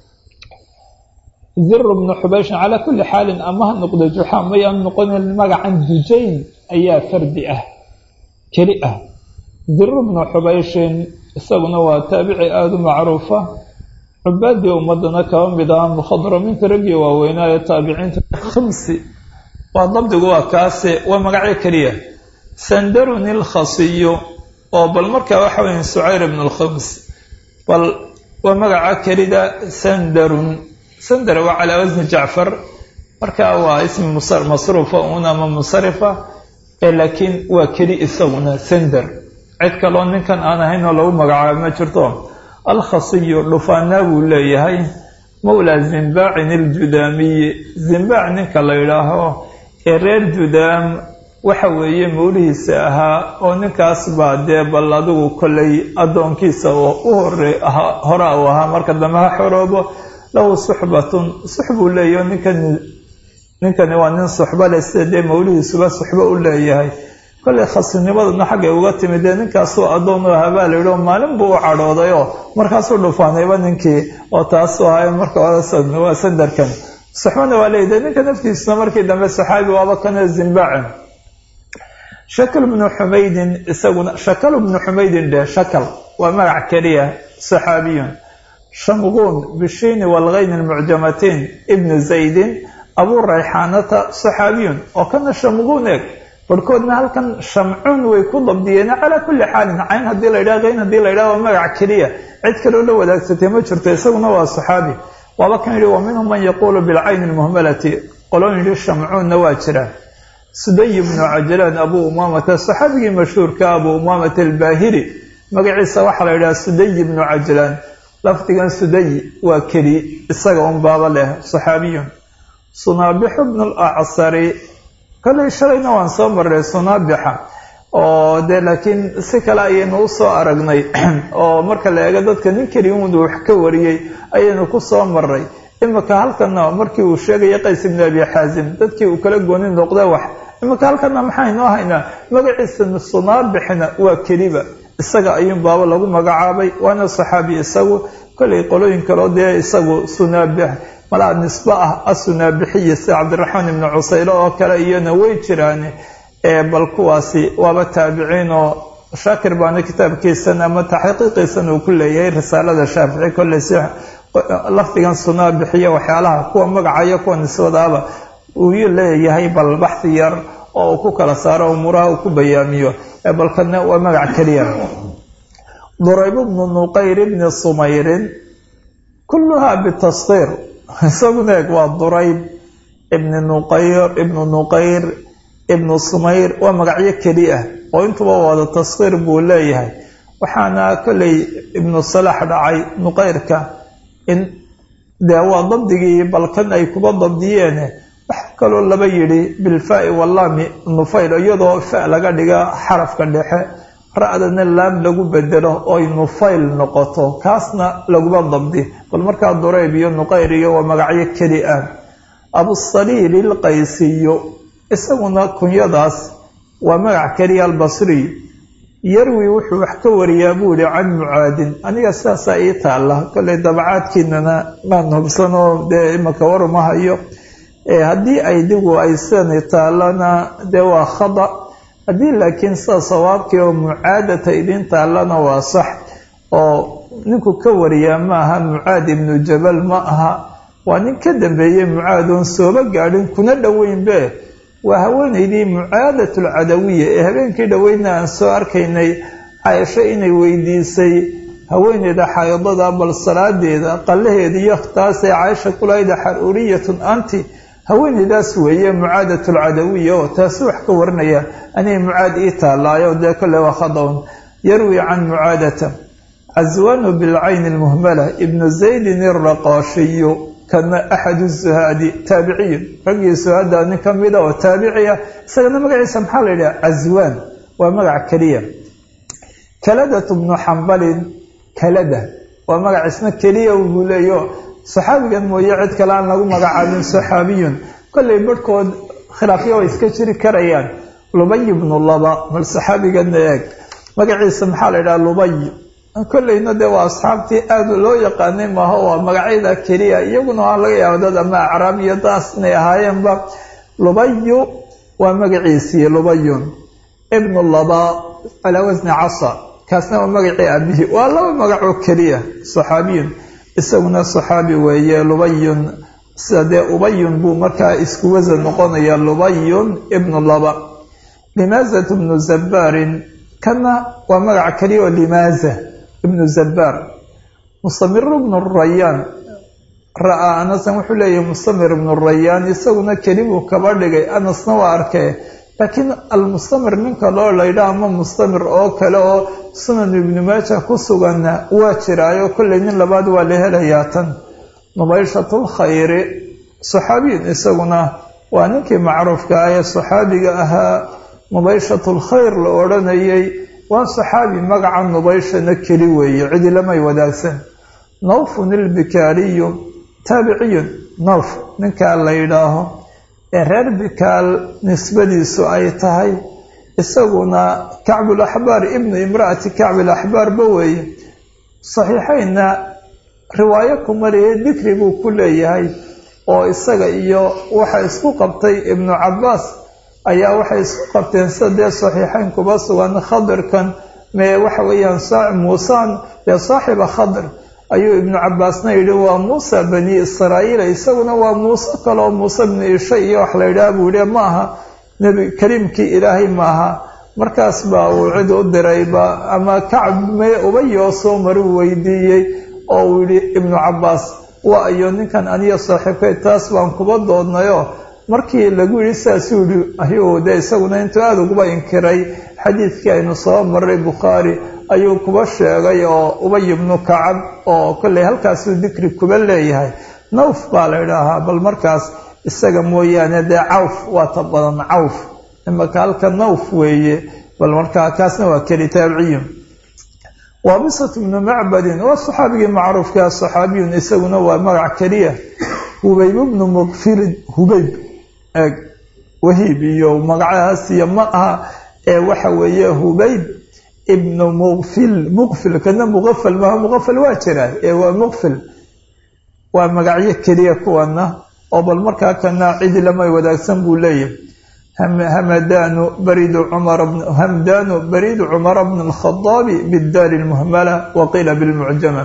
ziru bnu xubayshin calaa kulli xaalin ama ha noqdo juxa mayaan noqonin magacan dujayn ayaa fardi ah keli ah ziru bnu xubayshin isaguna waa taabici aada u macruufa cubaadii ummadana kaba mid ah mukhadramiinta raggii waaweynaa ee taabiciinta khamsi waa dabdigu waa kaase waa magacyo keliya sandarun ilkhasiyo oo bal markaa waxa weya sucayr ibn alkhams bal waa magaca kelida sandarun sandar waa calaa wasni jacfar markaa waa ismi masruufa un ama musarifa ee laakiin waa keli isaguna sandar cid kaloo ninkan aan ahayn oo lagu magacaabo ma jirto alkhasiyu dhufaanaa buu leeyahay mawlaa zimbaacin iljudaamiyi zimbaac ninka la yidhaaho ee reer judaam waxa weeye mawlihiisa ahaa oo ninkaas baa dee bal adigu kollay addoonkiisa oo u hore hora uu ahaa marka dambe ha xoroobo lahu suxbatun sux buu leeyahy ninkan ninkani waa nin suxba leh sida dee mawlihiisuba suxbo u leeyahay kollay khasinimaduna xaggay uga timid dee ninkaasuu addoon u ahaa baa la yidhi oo maalin buu u cadhooday oo markaasuu dhufaanayba ninkii oo taasuu ahaa marka waa sandarkan suxbana waa leeyahy dee ninka naftiisuna markii dambe saxaabi waaba kana zimbaaci shakl bnu xumaydin isaguna shakal bnu xumaydin dhe shakal waa magac keliya saxaabiyun shamquun bishiini walgayni lmucjamatiin ibnu zaydin abuu rayxaanata saxaabiyun oo kana shamquun eeg barhkoodna halkan shamcuun way ku dabdiyeen calaa kulli xaalin cayn haddii la ydhaha qayn haddii la ydhaha waa magac keliya cid kaloo la wadaagsatay ma jirto isaguna waa saxaabi waaba kan yidhi wa minhum man yaquulu bilcayni lmuhmalati qolon yidhi shamcuunna waa jira suday bnu cajlaan abuu umaamata saxaabigii mashhuurka abuu umaamata albaahiri magaciisa waxaa la yidhaha suday bnu cajlaan lafdigan suday waa keli isaga un baaba leh saxaabiyun sunaabixu bnu lacsari kollay shalayna waan soo marray sunaabixa oo dee laakiin si kale ayaynu usoo aragnay oo marka la eego dadka nin keliun wax ka wariyey ayaynu ku soo maray imika halkana markii uu sheegaya qays ibnu abi xaasim dadkii uu kala gooni noqda wax imika halkana maxaynoo haynaa magaciisa sunaabixna waa keliba isaga ayuun baaba lagu magacaabay waana saxaabi isagu kollay qolooyin kaloo dee isagu sunaabix malaa nisbe ah asunaabixiya sida cabdiraxmaan ibnu cusaylo oo kale iyona way jiraan bal kuwaasi waaba taabiciin oo shaakir baana kitaabkiisan ama taxqiiqiisan uu ku leeyahay risaalada shaafici kolley si lafdigan sunaabixiya waxyaalaha kuwa magacayo kuwa nisbadaaba uu leeyahay bal baxhi yar oo uu ku kala saaro umuuraha uu ku bayaamiyo balkana waa magac keliya durayb bnu nuqayr bni sumayrin kulluha bitasdiir isaguna eeg waa durayb ibni nuqayr ibnu nuqayr ibnu sumayr waa magacyo keli ah oo intuba wada tasdiir buu leeyahay waxaana kolley ibnu salax dhacay nuqayrka in dee waa dabdigii balkan ay kuba dabdiyeen wax kaloo laba yidhi bilfaai wallaami nufayl iyadoo fa laga dhiga xarafka dhexe ra-dana laam lagu bedelo oy nufayl noqoto kaasna laguma dabdi bal markaa durayb iyo nuqayr iyo waa magacyo keli ah abusaliil ilqaysiyo isaguna kunyadaas waa magac keliya albasriy yarwi wuxuu wax ka wariyaa buu ihi can mucaadin aniga sidaasaa ii taalla kolley dabacaadkiinana maan hubsanoo dee imaka waruma hayo haddii ay digu ay sidani taallana dee waa khada haddii laakiin sida sawaabkii oo mucaadata idin taallana waa sax oo ninku ka wariyaa ma aha mucaad ibnu jabal ma aha waa nin ka dambeeyey mucaad oon sooba gaadhin kuna dhoweynbe waa haweenaydii mucaadatulcadawiya ee habeenkii dhoweydna aan soo arkaynay caaisho inay weydiisay haweeneyda xaydada bal salaadeeda qallaheeda iyo taasee caaisha kulayda xaruuriyatun anti haweeneydaas weeye mucaadatulcadawiya oo taasi wax ka warinaya aniga mucaad ii taallaayo dee kolle waa khadawn yarwi can mucaadata caswaanu bilcayni lmuhmala ibnu zaydin iraqaashiyu kana axadu zuhaadi taabiciyun raggii suhaada nin ka mida oo taabiciya isagana magaciisa maxaa la yidhaha caswaan waa magac keliya kaladatu bnu xambalin kalada waa magac isna keliya buu leeyo saxaabigan mooye cid kale aan lagu magacaabin saxaabiyun kollay barhkood khilaafyo way iska jiri karayaan lubay bnu laba bal saxaabiganna eeg magaciisa maxaa la yidhaha lubay kollayna dee waa asxaabtii aada loo yaqaanay maaho waa magacyada keliya iyaguna waa laga yaaba dad ama acraab iyo daas inay ahaayeenba lubayu waa magaciisii lubayun ibnu laba calaa wasni casa kaasna waa magacii aabihii waa laba magacoo keliya saxaabiyun isaguna saxaabi weeye lubayun sida dee ubayun buu markaa isku wasan noqonaya lubayun ibnu laba limaazatu bnu zabaarin kana waa magac keliya oo limaaza ibnu zabaar mustamiru bnu rayaan ra-aa anasan wuxuu leeyahay mustamir ibnu rayaan isaguna kelibuu kaba dhigay anasna waa arkay laakiin almustamir ninka loo laydha ama mustamir oo kale oo sunan ibnu maaja ku suganna waa jiraayo kollay nin labaad waa la helayaa tan nubayshatulkhayri saxaabiyun isaguna waa ninkii macruufka ah ee saxaabiga ahaa nubayshatulkhayr la odhanayay waa saxaabi magaca nubayshana keli weeye cidi lamay wadaagsan nawfun ilbikaaliyu taabiciyun nawf ninkaa la yidhaaho ee reer bikaal nisbadiisu ay tahay isaguna kacbulaxbaar ibnu imraati kacbulaxbaarba weeye saxiixaynna riwaayo kumariye dikri buu ku leeyahay oo isaga iyo waxa isku qabtay ibnu cabbaas ayaa waxay isku qabteen sida dee saxiixayn kuba sugan khadirkan mee waxa weeyaan muusaan dee saaxiba khadir ayuu ibnu cabbaasna yidhi waa muusa bani israa'iila isaguna waa muuse kale oo muuse bnu isha iyo wax la yidhaha buu yihi ma aha nebi kariimkii ilaahay maaha markaas baa uu cid u dirayba ama kacb mee ubayoo soo maru weydiiyey oo uu yidhi ibnu cabbaas waa iyo ninkan aniyo saaxiibkay taas baan kuba doodnayo markii lagu yidhi sidaasuu yihi ayuu dee isaguna intuu aada uguba inkiray xadiidkii aynu soo maray bukhaari ayuu kuba sheegay oo ubay ibnu kacab oo kollay halkaasuu dikri kuba leeyahay nawf baa la idhaahaa bal markaas isaga mooyaane dee cawf waa ta badan cawf imaka halka nawf weeye bal markaa kaasna waa keli taabiciyun waabisat bnu macbadin waa saxaabigii macruufkaa saxaabiyun isaguna waa magac keliya hubayb bnu muqfilin hubayb eeg wahiib iyo magacahaas iyo ma aha ee waxa weeye hubayb ibnu muqfil muqfil kana muqafal maaha muqafal waa jiraa ee waa muqfil waa magacyo keliya kuwana oo bal markaa kana cidi lamay wadaagsan buu leeyahay hamadanu baridu cumar hamdanu baridu cumara bn alkhadaabi bidaari lmuhmala wa qiila bilmucjama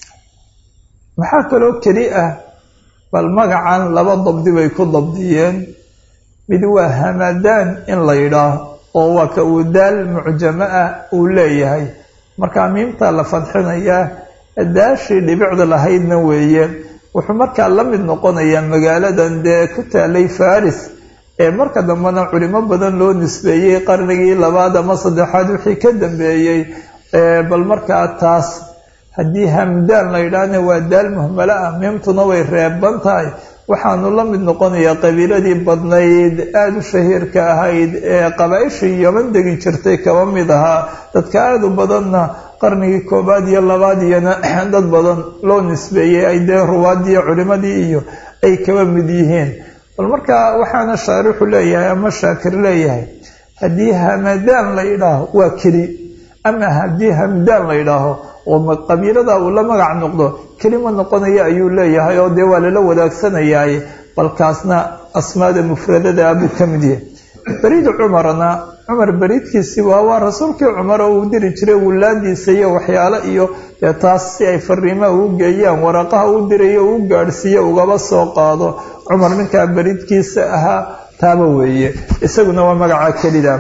maxaa kaloo keli ah bal magacan laba dabdi bay ku dabdiyeen mid waa hamadaan in la yidhaaho oo waa ka uu daal mucjamo ah uu leeyahay markaa miimtaa la fadxinayaa daashii dhibicda lahaydna weeye wuxuu markaa la mid noqonayaa magaaladan dee ku taalay faris ee marka dambena culimo badan loo nisbeeyey qarnigii labaad ama saddexaad wixii ka dambeeyey bal markaa taas haddii hamdaan la yidhaahna waa daal muhmalo ah miimtuna way reeban tahay waxaanu la mid noqonayaa qabiiladii badnayd aada u shahiirka ahayd ee qabaa-ishii yoman degi jirtay kaba mid ahaa dadka aada u badanna qarnigii koobaad iyo labaad iyona dad badan loo nisbeeyey ay dee ruwaadiyo culimadii iyo ay kaba mid yihiin bal markaa waxaana shaarixu leeyahay ama shaakir leeyahay haddii hamadaan la yidhaaho waa keli ama haddii hamdaan la yidhaaho oo qabiilada uu la magac noqdo kelima noqonaya ayuu leeyahay oo dee waa lala wadaagsanayay balkaasna asmaada mufradada buu ka mid yahay beriid cumarna cumar beriidkiisii waa waa rasuulkii cumar oo uu diri jiray wulaadiisa iyo waxyaalo iyo dee taas si ay fariimaha uu geeyaan waraqaha u dirayo uu gaadhsiiyo ugaba soo qaado cumar ninkaa beriidkiisa ahaa taaba weeye isaguna waa magaca kelida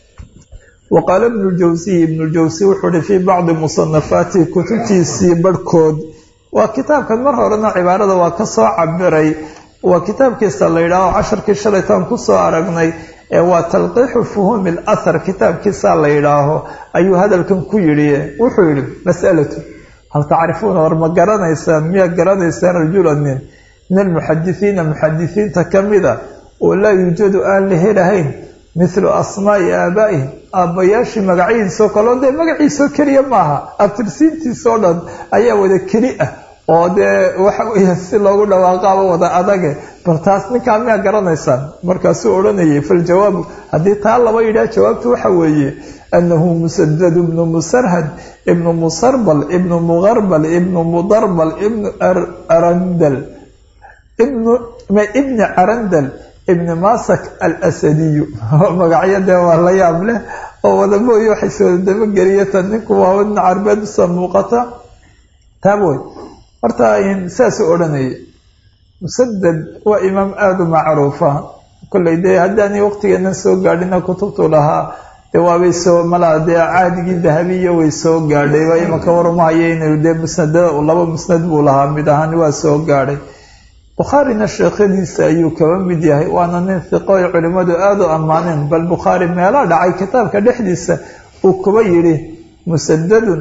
wa qaala ibnu ljawsiy ibnuljawsi wuxuu uhi fii bacdi musanafaatihi kutubtiisii barhkood waa kitaabkan mar horena cibaarada waa ka soo cabiray waa kitaabkiisa la yidhaaho casharkii shalaytaan kusoo aragnay ee waa talqiixu fuhuumi alathar kitaabkiisa la yidhaaho ayuu hadalkan ku yidhi wuxuu yidhi mas'alatu hal tacrifuuna war ma garanaysaan miyaa garanaysaan rajulan nin min almuxadisiina muxadisiinta ka mida oo laa yuujadu aan la helahayn mithlu asmaa'i aabaa'ihim aabbayaashii magacihiisoo kaleo dee magaciisoo keliya maaha abtirsiintiisoo dhan ayaa wada keli ah oo dee waxa weeye si loogu dhawaaqaaba wada adage bal taas ninkaa miyaa garanaysaan markaasuu odhanayay faljawaabu haddii taa laba yidhaah jawaabtu waxa weeye annahu musadad ibnu musarhad ibnu musarbal ibnu muqarbal ibnu mudarbal ibnu arandal ibnu ibni carandal ibni masak alasadiyu magacyo dee waa la yaab leh oo wadamooyi waxay sooda dabageliya tan ninku waa wadna carbeed usoo muuqata taaboy horta saasuu odhanayay musadad waa imaam aada u macruufa kolley dee haddaanay waqtigeena soo gaadhina kutubtu lahaa dee waabay soo malaa dee caadigii dahabiya way soo gaadhay waa imanka warumahaya inuu dee musnadada laba musnad buu lahaa mid ahaan waa soo gaadhay bukhaarina sheekhadiisa ayuu kaba mid yahay waana nin hiqo ay culimmadu aada u ammaaneen bal bukhaari meelaa dhacay kitaabka dhexdiisa uu kuba yidhi musadadun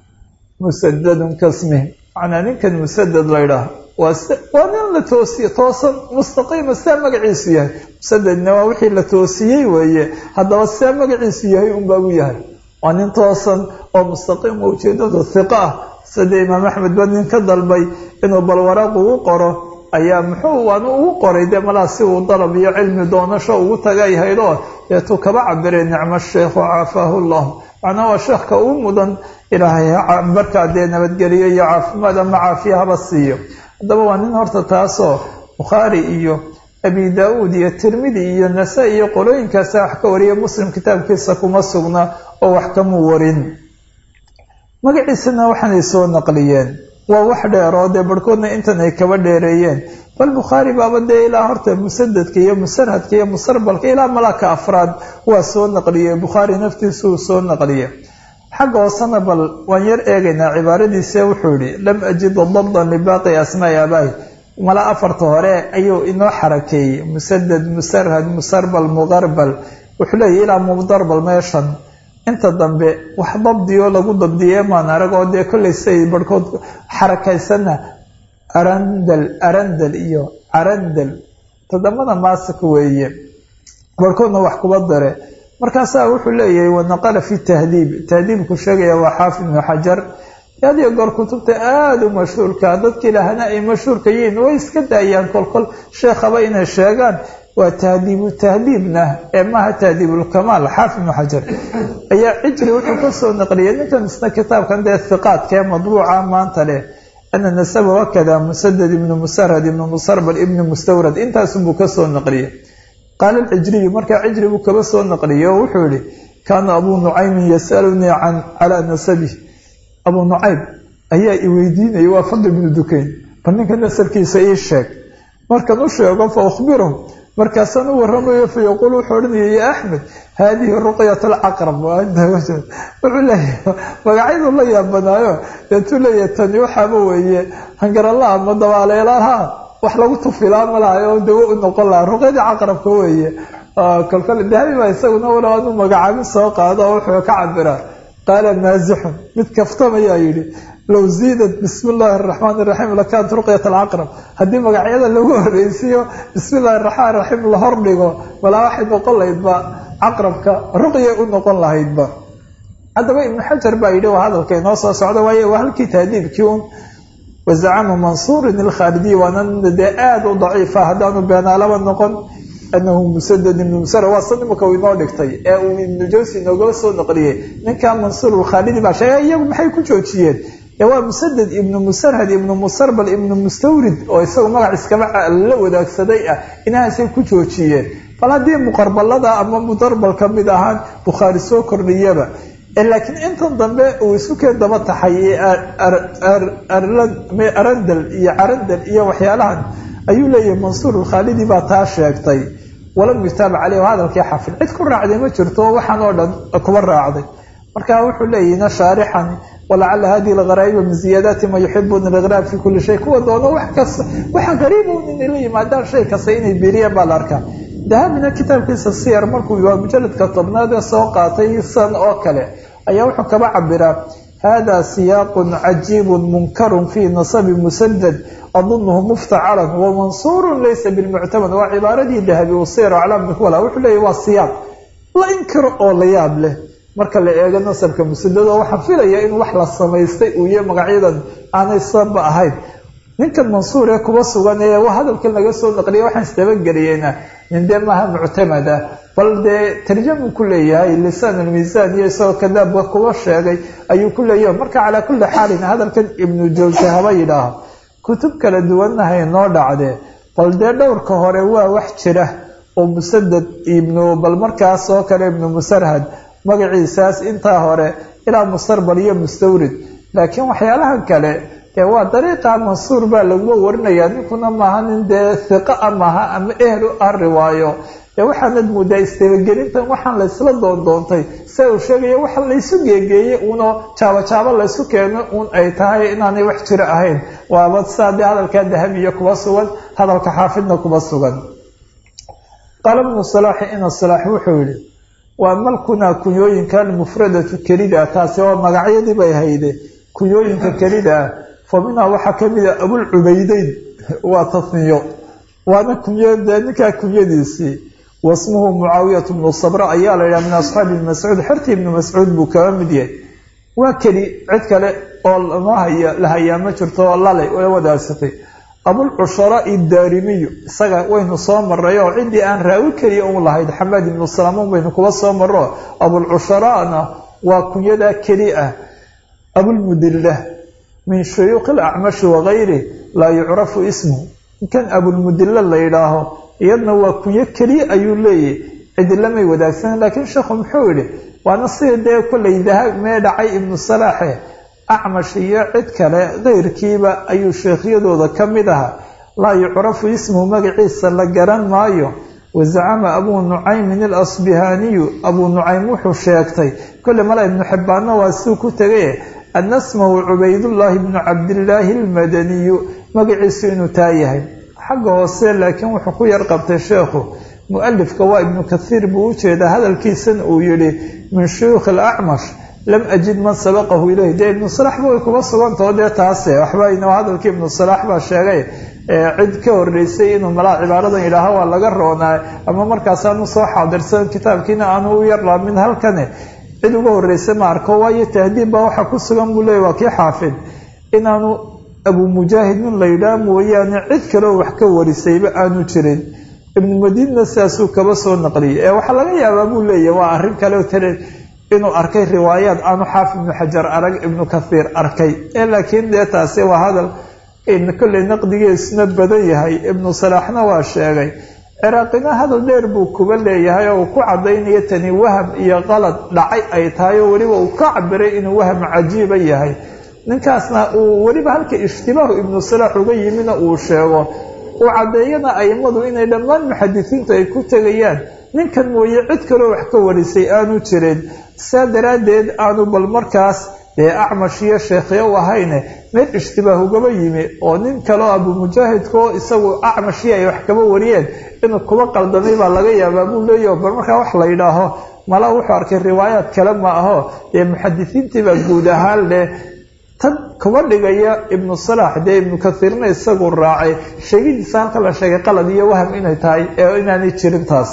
musadadun kasmih macnaa ninkan musadad laydhaah waa waa nin la toosiye toosan mustaqiima sidaa magaciisu yahay musadadna waa wixii la toosiyey weeye haddaba sidaa magaciisu yahay unbaa u yahay waa nin toosan oo mustaqiim oo ujeedadu hiqo ah sida imaam axmed ba nin ka dalbay inuu bal waraaq ugu qoro ayaa muxuu waanu ugu qoray dee malaa si uu dalab iyo cilmi doonasho ugu tagay haydoo deetuu kaba cabiray nicmo sheekhu caafaahu llah macnaa waa sheekhka uu mudan ilaahay markaa dee nabadgeliyo iyo caafimaad ama caafiya haba siiyo haddaba waa nin horta taasoo bukhaari iyo abi daa-uud iyo tirmidi iyo nasa iyo qolooyinkaasa wax ka wariya muslim kitaabkiisa kuma sugna oo wax kamuu warin magaciisana waxaanay soo naqliyeen waa wax dheer oo dee barhkoodna intan ay kaba dheereeyeen bal bukhaari baaba dee ilaa horta musadadka iyo musarhadka iyo musarbalka ilaa malaka afraad waa soo naqliyey bukhaari naftiisu uu soo naqliye xagga hoosena bal waan yar eegaynaa cibaaradiise wuxuu yihi lam ajid dabdan libaaqi asmaai aabaahi mala afarta hore ayuu inoo xarakeeyey musadad musarhad musarbal muqarbal wuxuu leeyahy ilaa mudarbal meeshan inta dambe wax dabdiyo lagu dabdiye maan arag oo dee kollay siay barhkood xarakaysana arandal arandal iyo carandal todobada maasik weeye barhkoodna wax kuba dare markaasaa wuxuu leeyahay wanaqala fi tahdiib tahdiibku sheegaya waa xaafid ibnu xajar adiyo goor kutubta aada u mashhuurka dadkii lahana ay mashhuurka yihiin way iska daayaan kolkol sheekhaba inay sheegaan waa tahdiibu tahdiibna ee maaha tahdiibulkamaal xaafid ibnu xajar ayaa cijri wuxuu kasoo naqliyay ninkan isna kitaabkan dee hiqaadka ee madbuuca maanta leh ana nasaba wakada musadad ibnu musarhad ibnu musarbal ibnu mustawrad intaasunbuu kasoo naqliyay qaala alcijriyu markaa cijri buu kaba soo naqliyay oo wuxuu yihi kaana abuu nucaymin yasalunii can calaa nasabi abuu nucaym ayaa i weydiinaya waa fadli ibnu dukayn bal ninka nasabkiisa ii sheeg markan u sheego fa ukhbirahu markaasaan u waramayo fa yaquul wuxuu odhanaya ya axmed haadihi ruqyat alcaqrab wuxuu leeyahay magacyadu la yaabanaayo deetuu leeyahay tani waxaaba weeye hangaralaha ama dabaaleelaha wax lagu tufilaa malaha oo dawo u noqon lahaa ruqyadii caqrabka weeye kolkole dahabi baa isaguna walow anuu magacaabin soo qaado oo wuxuu ka cabiraa qaala maasixun mid kaftamayaa yidhi low ziidat bismi illaahi araxmaan iraxiim lakaanat ruqyat alcaqrab haddii magacyada lagu horreysiiyo bismi illahi araxmaan iraxiim la hordhigo walaa waxay noqon lahaydba caqrabka ruqya u noqon lahaydba haddaba ibnu xajar baa yidhi waa hadalka inoo soo socda waaye waa halkii tahdiibkii un wazacama mansuurin ilkhaalidiy waana dee aada u daciifa haddaanu beenaalaba noqon anahu musadad ibnu musara waa san imaka uu inoo dhigtay ee uu ibnu jawsi inoogala soo naqliyey ninkaa mansuur ilkhaalidi baa sheegay iyagu maxay ku joojiyeen ee waa musadad ibnu musarhad ibnu musarbal ibnu mustawrid oo isagu magac iskaba la wadaagsaday ah inahaasay ku joojiyeen bal haddii muqarbalada ama mudarbal ka mid ahaan bukhaari soo kordhiyaba laakiin intan dambe uu isu keen daba taxay arandal iyo carandal iyo waxyaalahan ayuu leeyahay mansuur alkhaalidi baa taa sheegtay walam yutaabac caleyh hadalkii xafid cid ku raacday ma jirto waxaan oo dhan kuba raacday marka wuxuu leeyahina shaarixan walacala hadihi algaraa'iba min ziyaadaati ma yuxibuna aliqraab fi kuli shay kuwa doono wax kasta waxa qariibun inay la yimaadaan shay kasta inay biiriyaan baa la arkaa dahabina kitaabkiisa siyar markuu waa mujaladka tobnaad ee soo qaatay san oo kale ayaa wuxuu kaba cabiraa hada siyaaqun cajiibun munkarun fii nasabi musadad adunuhu muftacalan wamansuurun laysa bilmuctamad waa cibaaradii dahabi uu siyar aclaamka kuwala wuxuu leeyahy waa siyaaq la inkiro oo la yaab leh marka la eego nasabka musadad oo waxaa filaya in wax la samaystay uu yahay magacyadan aanay sababa ahayn ninkan mansuur ee kuba sugan ee hadalkan laga soo naqliya waxaan isdabageliyeyna nin dee maaha muctamad ah bal dee tarjamu ku leeyahay lisaan almiisaan iyo isagoo kadaabka kuba sheegay ayuu ku leeyahay marka calaa kulli xaalin hadalkan ibnu jawse haba yidhaaho kutub kala duwanna haynoo dhacdee bal dee dhowrka hore waa wax jira oo musadad ibnu bal markaas oo kale ibnu musarhad magaciisaas intaa hore ilaa mustarbal iyo mustawrid laakiin waxyaalahan kale dee waa dariiqa mansuur baa laguma warinayaa ninkuna maaha nin dee hiqa a maaha ama ehel u ah riwaayo dee waxaanad moodaa istabagelintan waxaan laysla doondoontay se uu sheegaya waxa laysu geegeeyey uunoo jaabo jaabo laysu keeno uun ay tahay inaanay wax jiro ahayn waaba saa dee hadalkaa dahabiya kuba sugan hadalka xaafidna kuba sugan qaala bnu salaaxi ina salaax wuxuu yihi waa malkunaa kunyooyinka almufradatu kelida taasi oo magacyadii bay hayde kunyooyinka kelida ah fa minhaa waxaa kamid a abulcubaydeyn waa tasniyo waana kuny dee ninkaa kunyadiisii wasmuhu mucaawiyat bnu sabra ayaa la yidhaha min asxaabi ibni mascuud xertii ibni mascuud buu kaga mid yahay waa keli cid kale oo lama haya la hayaa ma jirto oo lale la wadaagsatay abulcushara idaarimiyu isaga waynu soo maray oo ciddii aan raawi keliya u lahayd xamaad ibnu salaamuun baynu kuba soo maro abulcusharaana waa kunyadaa keli ah abulmudilla min shuyuuqi alacmashi wagayri laa yucrafu ismuhu ninkan abulmudilla la yidhaaho iyadna waa kunyo keliya ayuu leeyahy cidilamay wadaagsanen laakiin sheekhu muxuu yihi waana sida dee kollay daha mee dhacay ibnu salaaxe acmash iyo cid kale keyrkiiba ayuu sheekhyadooda ka mid ahaa laa yucrafu ismuhu magaciisa la garan maayo wazacama abuu nucaymin alasbihaaniyu abuu nucaym wuxuu sheegtay kolle mala ibnu xibbaanna waa siuu ku tegay ana smahu cubaydullaahi bnu cabdillaahi almadaniyu magaciisu inuu taa yahay xagga hoose laakiin wuxuu ku yar qabtay sheekhu mu-alifka waa ibnu kathiir buu u jeedaa hadalkiisana uu yihi min shuyuukhi alacmash lam ajid man sabaqahu ilayh dee ibnu salaaxba way kuba sugantao dee taase waxba ino hadalkii ibnu salaax baa sheegay cid ka horeysay inuu malaa cibaaradan yidhaaho waa laga roonaa ama markaas aanu soo xaadirsan kitaabkiina aanu u yar laamin halkane cid uga horeysa ma arko waayo tahdiib baa waxaa ku sugan buu leeyay waa kii xaafid inaanu abuu mujaahid nin la yidhaah mooyaane cid kaleo wax ka warisayba aanu jirin ibnu madiinna sidaasuu kaba soo naqliyay ee waxaa laga yaabaa buu leeyahy waa arrin kale tale inuu arkay riwaayaad aanu xaafid ibnu xajar arag ibnu kathiir arkay ee laakiin dee taasi waa hadal kolley naqdigiisuna badan yahay ibnu salaaxna waa sheegay ciraaqina hadal dheer buu kuba leeyahay oo uu ku cadaynayo tani waham iyo qalad dhacay ay tahay oo weliba uu ka cabiray inuu waham cajiiba yahay ninkaasna uu weliba halka ishtibaahu ibnu salaax uga yimina uu sheego uu caddeeyana aimadu inay dhammaan muxadisiintu ay ku tegayaan ninkan mooye cid kaloo wax ka warisay aanu jirin saa daraaddeed aanu bal markaas dee acmash iyo sheekhyo u ahayne meel ishtibaah ugaba yimi oo nin kaleo abumujaahidkaoo isagu acmashii ay wax kaba wariyeen inuu kuba qaldamay baa laga yaabaa buu leeyaho bal markaa wax la yidhaaho mala wuxuu arkay riwaayaad kale ma aho dee muxadisiintii baa guud ahaan leh tan kuma dhigaya ibnu salaax dee ibnu kathiirna isagu raacay sheegidiisa halka la sheegay qalad iyo waham inay tahay ee inaanay jirin taas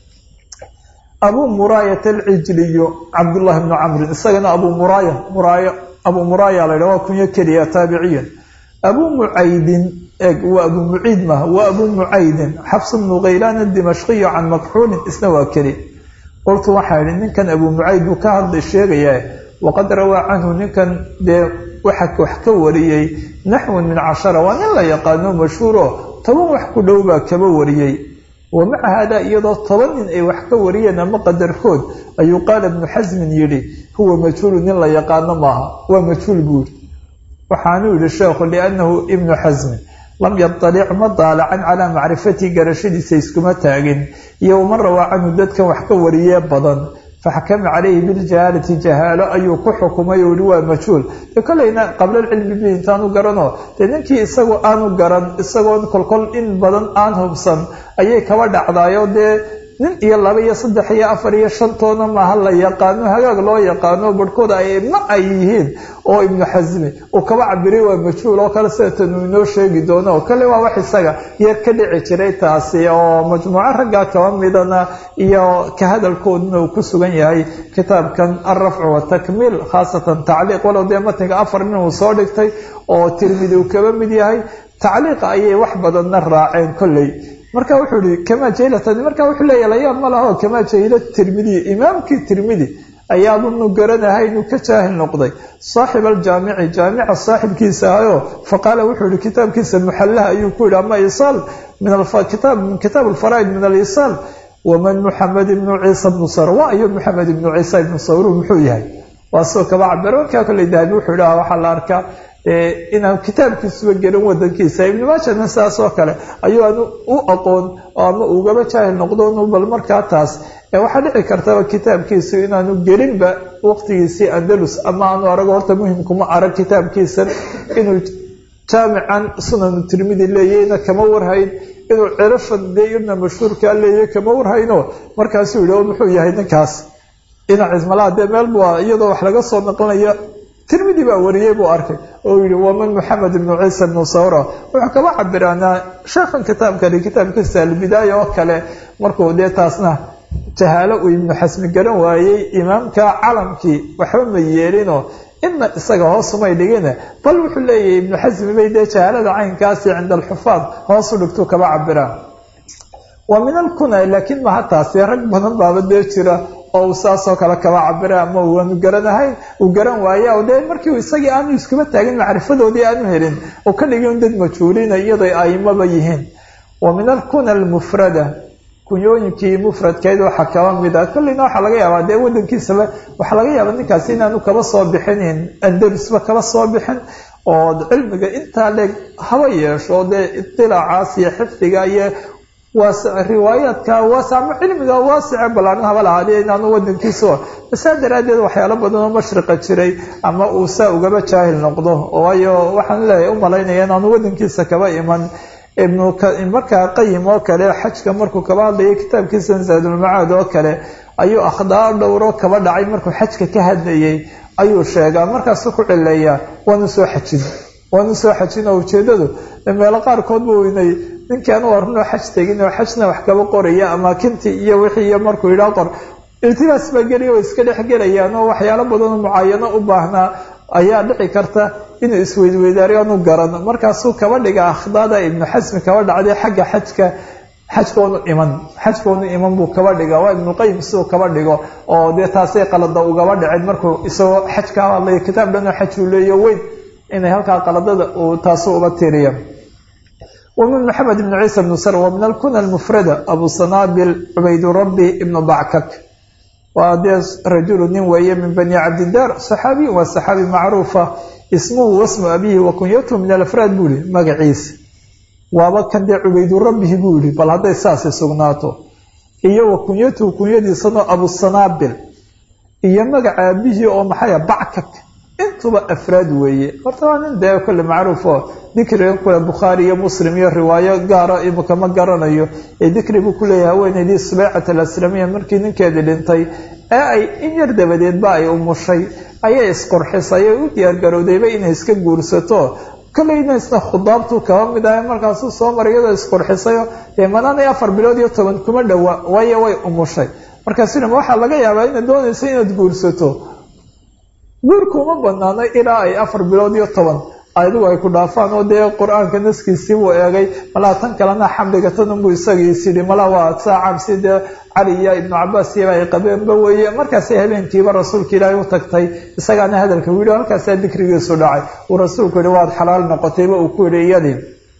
abuu muraayat alcijliyu cabdullahi bnu camrin isagana abuu muraaya muraaya abuu muraaya la ydhaha waa kunyo keliya taabiciyan abuu mucaydin eeg waa abuu muciid maaha waa abuu mucaydin xabs bnu khaylaan adimashqiyu can makxuulin isna waa keli qultu waxaa idhi ninkan abuu mucayd buu ka hadlay sheegayaa waqad rawaa canhu ninkan dee waxa wax ka wariyey naxwun min cashara waa nin la yaqaano mashhuuro toban wax ku dhow baa kaba wariyey wa maca haadaa iyadoo toban nin ay wax ka wariyeen ama qadarkood ayuu qaala ibnu xasmin yidhi huwa majhuulu nin la yaqaano maaha waa majhuul buu yidhi waxaanuu yidhi sheekhu liannahu ibnu xasmin lam yadalic ma daalacan calaa macrifatii garashadiisa iskuma taagin iyo waman rawaa canhu dadkan wax ka wariyee badan faxkama calayhi biljahaalati jahaalo ayuu ku xukumay oo yihi waa majhuul dee kolleyna qablalcilmi bi intaanu garano dee ninkii isagu aanu garan isagoon kolkol in badan aan hubsan ayay kaba dhacdaayo dee nin iyo laba iyo saddex iyo afar iyo shantoona maaha la yaqaano hagaag loo yaqaano barhkooda ay ma ay yihiin oo ibnu xasmi uu kaba cabiray waa majhuul oo kale sida tanuu inoo sheegi doono oo kale waa wax isaga yar ka dhici jiray taasi oo majmuuco raggaa kaba midana iyo ka hadalkooduna uu ku sugan yahay kitaabkan alrafcu watakmiil khaasatan tacliiq walow dee matniga afar nin uu soo dhigtay oo tirmidi uu kaba mid yahay tacliiqa ayay wax badanna raaceen kolley marka wuxuu ihi kamaa jahilatan marka wuxuu leeyahy layaab ma laho kamaa jahila tirmidi imaamkii tirmidi ayaabunu garanahay inuu ka jaahil noqday saaxib aljaamici jaamica saaxibkiisa ahayo faqaala wuxuu yihi kitaabkiisa muxallaha ayuu ku yihi ama isaal min kitaab alfaraa'id min alisaal waman muxamed ibnu ciisa bnu sawr waa iyo muxamed ibnu ciisa ibnu sawru muxuu yahay waa soo kaba cabir markaa kolley dahabi wuxuu idhaha waxaa la arkaa inaan kitaabkiisuba gelin wadankiisa ibnu maajana sidaas oo kale ayuu aan u aqoon ama ugaba jaahil noqdo bal markaa taas waxaa dhici kartaba kitaabkiisu inaanu gelinba waqtigiisii andalus ama aanu arago horta muhimkuma arag kitaabkiisan inuu jaamican sunanu tirmidi leeyahayna kama warhayn inuu cirafan dee irna mashhuurkaa leeyahay kama warhayno markaasuu yihi muxuu yahay ninkaas dhinaciis malaha dee meel bua iyadoo wax laga soo naqlinaya tirmidi baa wariyey buu arkay oo yihi waman moxamed ibnu ciisa ibnu sawra wuxuu kaba cabiraanaa sheekhan kitaabkani kitaabkiisa albidaaya oo kale markuu dee taasna jahaalo uu ibnu xasmi garan waayey imaamka calamkii waxba ma yeelinoo ina isaga hoosumay dhigine bal wuxuu leeyahay ibnu xasmi bay dee jahaalada caynkaasi cinda alxufaad hoosu dhigtuu kaba cabiraan wa min alkuna laakiin maha taasi rag badan baaba dee jira oo uu saasoo kale kaba cabira ama waanu garanahayn uu garan waaya o dee markii isagii aanu iskuma taagin macrifadoodii aanu helin oo ka dhigin dad majhuulina iyaday aimaba yihiin wa min alkuna almufrada kunyooyinkii mufradkeed waxaa kaba mid a kolleyna waxaa laga yaabaa dee wadankiisaba waxaa laga yaabaa ninkaasi inaanu kaba soo bixinin andalusba kaba soo bixin oo cilmiga intaa leeg haba yeesho dee itilaacaas iyo xifdiga iyo riwaayaadka waas ama cilmiga waasice balaaran haba lahaadee inaanu wadankiisa saa daraaddeed waxyaalo badan oo mashriqa jiray ama uu saa ugaba jaahil noqdo waayo waxaan leeyahay u malaynaya inaanu wadankiisa kaba iman ibnu markaa qayim oo kale xajka markuu kaba hadlayay kitaabkiisa zaadulmacaad oo kale ayuu akhdaar dhowro kaba dhacay markuu xajka ka hadlayay ayuu sheegaa markaasu ku cileeyaa waanu soo xajin waanu soo xajin oo ujeedadu meelo qaarkood buu inay ninkaan u arnoo xaj tegin oo xajna wax kaba qoraya amaakintii iyo wixii iyo markuu yidhaa qor iltibaas baa geliya way iska dhex gelayaan oo waxyaalo badanoo mucaayano u baahnaa ayaa dhici karta inuu isweydweydaariyo aanu garan markaasuu kaba dhiga akhdaada ibnu xasmi kaba dhacday xagga xajka xajkoonu iman xajkoonu iman buu kaba dhiga waa ibnuqayim siduu kaba dhigo oo dee taasay qalada ugaba dhicin markuu isagoo xaj ka hadlaya kitaab dhanoo xaj uu leeyo weyn inay halkaa qaladada uu taasu uga tiriya ومن محمد بن عيسى بن سر ومن الكنى المفردة أبو صنابل عبيد ربي بن بعكك وهذا رجل نوية من بني عبد الدار صحابي وصحابي معروفة اسمه واسم أبيه وكنيته من الأفراد بولي مقعيس وابا كان دي عبيد ربه بولي بل هذا إساس سغناته إيه وكنيته كنيتي صنع أبو الصنابل إيه مقع أبيه ومحايا بعكك intuba afraad weeye horta waa nin dee kole macruufo dikriga kule bukhaari iyo muslim iyo riwaayo gaara imika ma garanayo ee dikri buu kuleeyahay haweeneydii subeycat alaslamiya markii ninkeedii dhintay ee ay in yar dabadeedba ay umushay ayay isqurxisay oo u diyaargarowdayba inay iska guursato kolleyna isna khudaabtuu kaba mid ahay markaasuu soo maray iyadoo isqurxisayo dee manaanay afar bilood iyo toban kuma dhowa waayo way umushay markaasuna waxaa laga yaabaa inaad doonayso inaad guursato guurku uma banaano ilaa ay afar bilood iyo toban adigu ay ku dhaafaan oo dee qur-aanka naskiisii buu eegay malaa tan kalena xamliga tanunbuu isagiis yidhi mala waa saa cabsi dee cali iyo ibnu cabaas iyaba ay qabeenba weeye markaasay habeenkiiba rasuulka ilaahay u tagtay isagaana hadalka u yidhi halkaasaa dikrigiisu dhacay uu rasuulku yihi waad xalaal noqotayba uu ku yidhi iyadii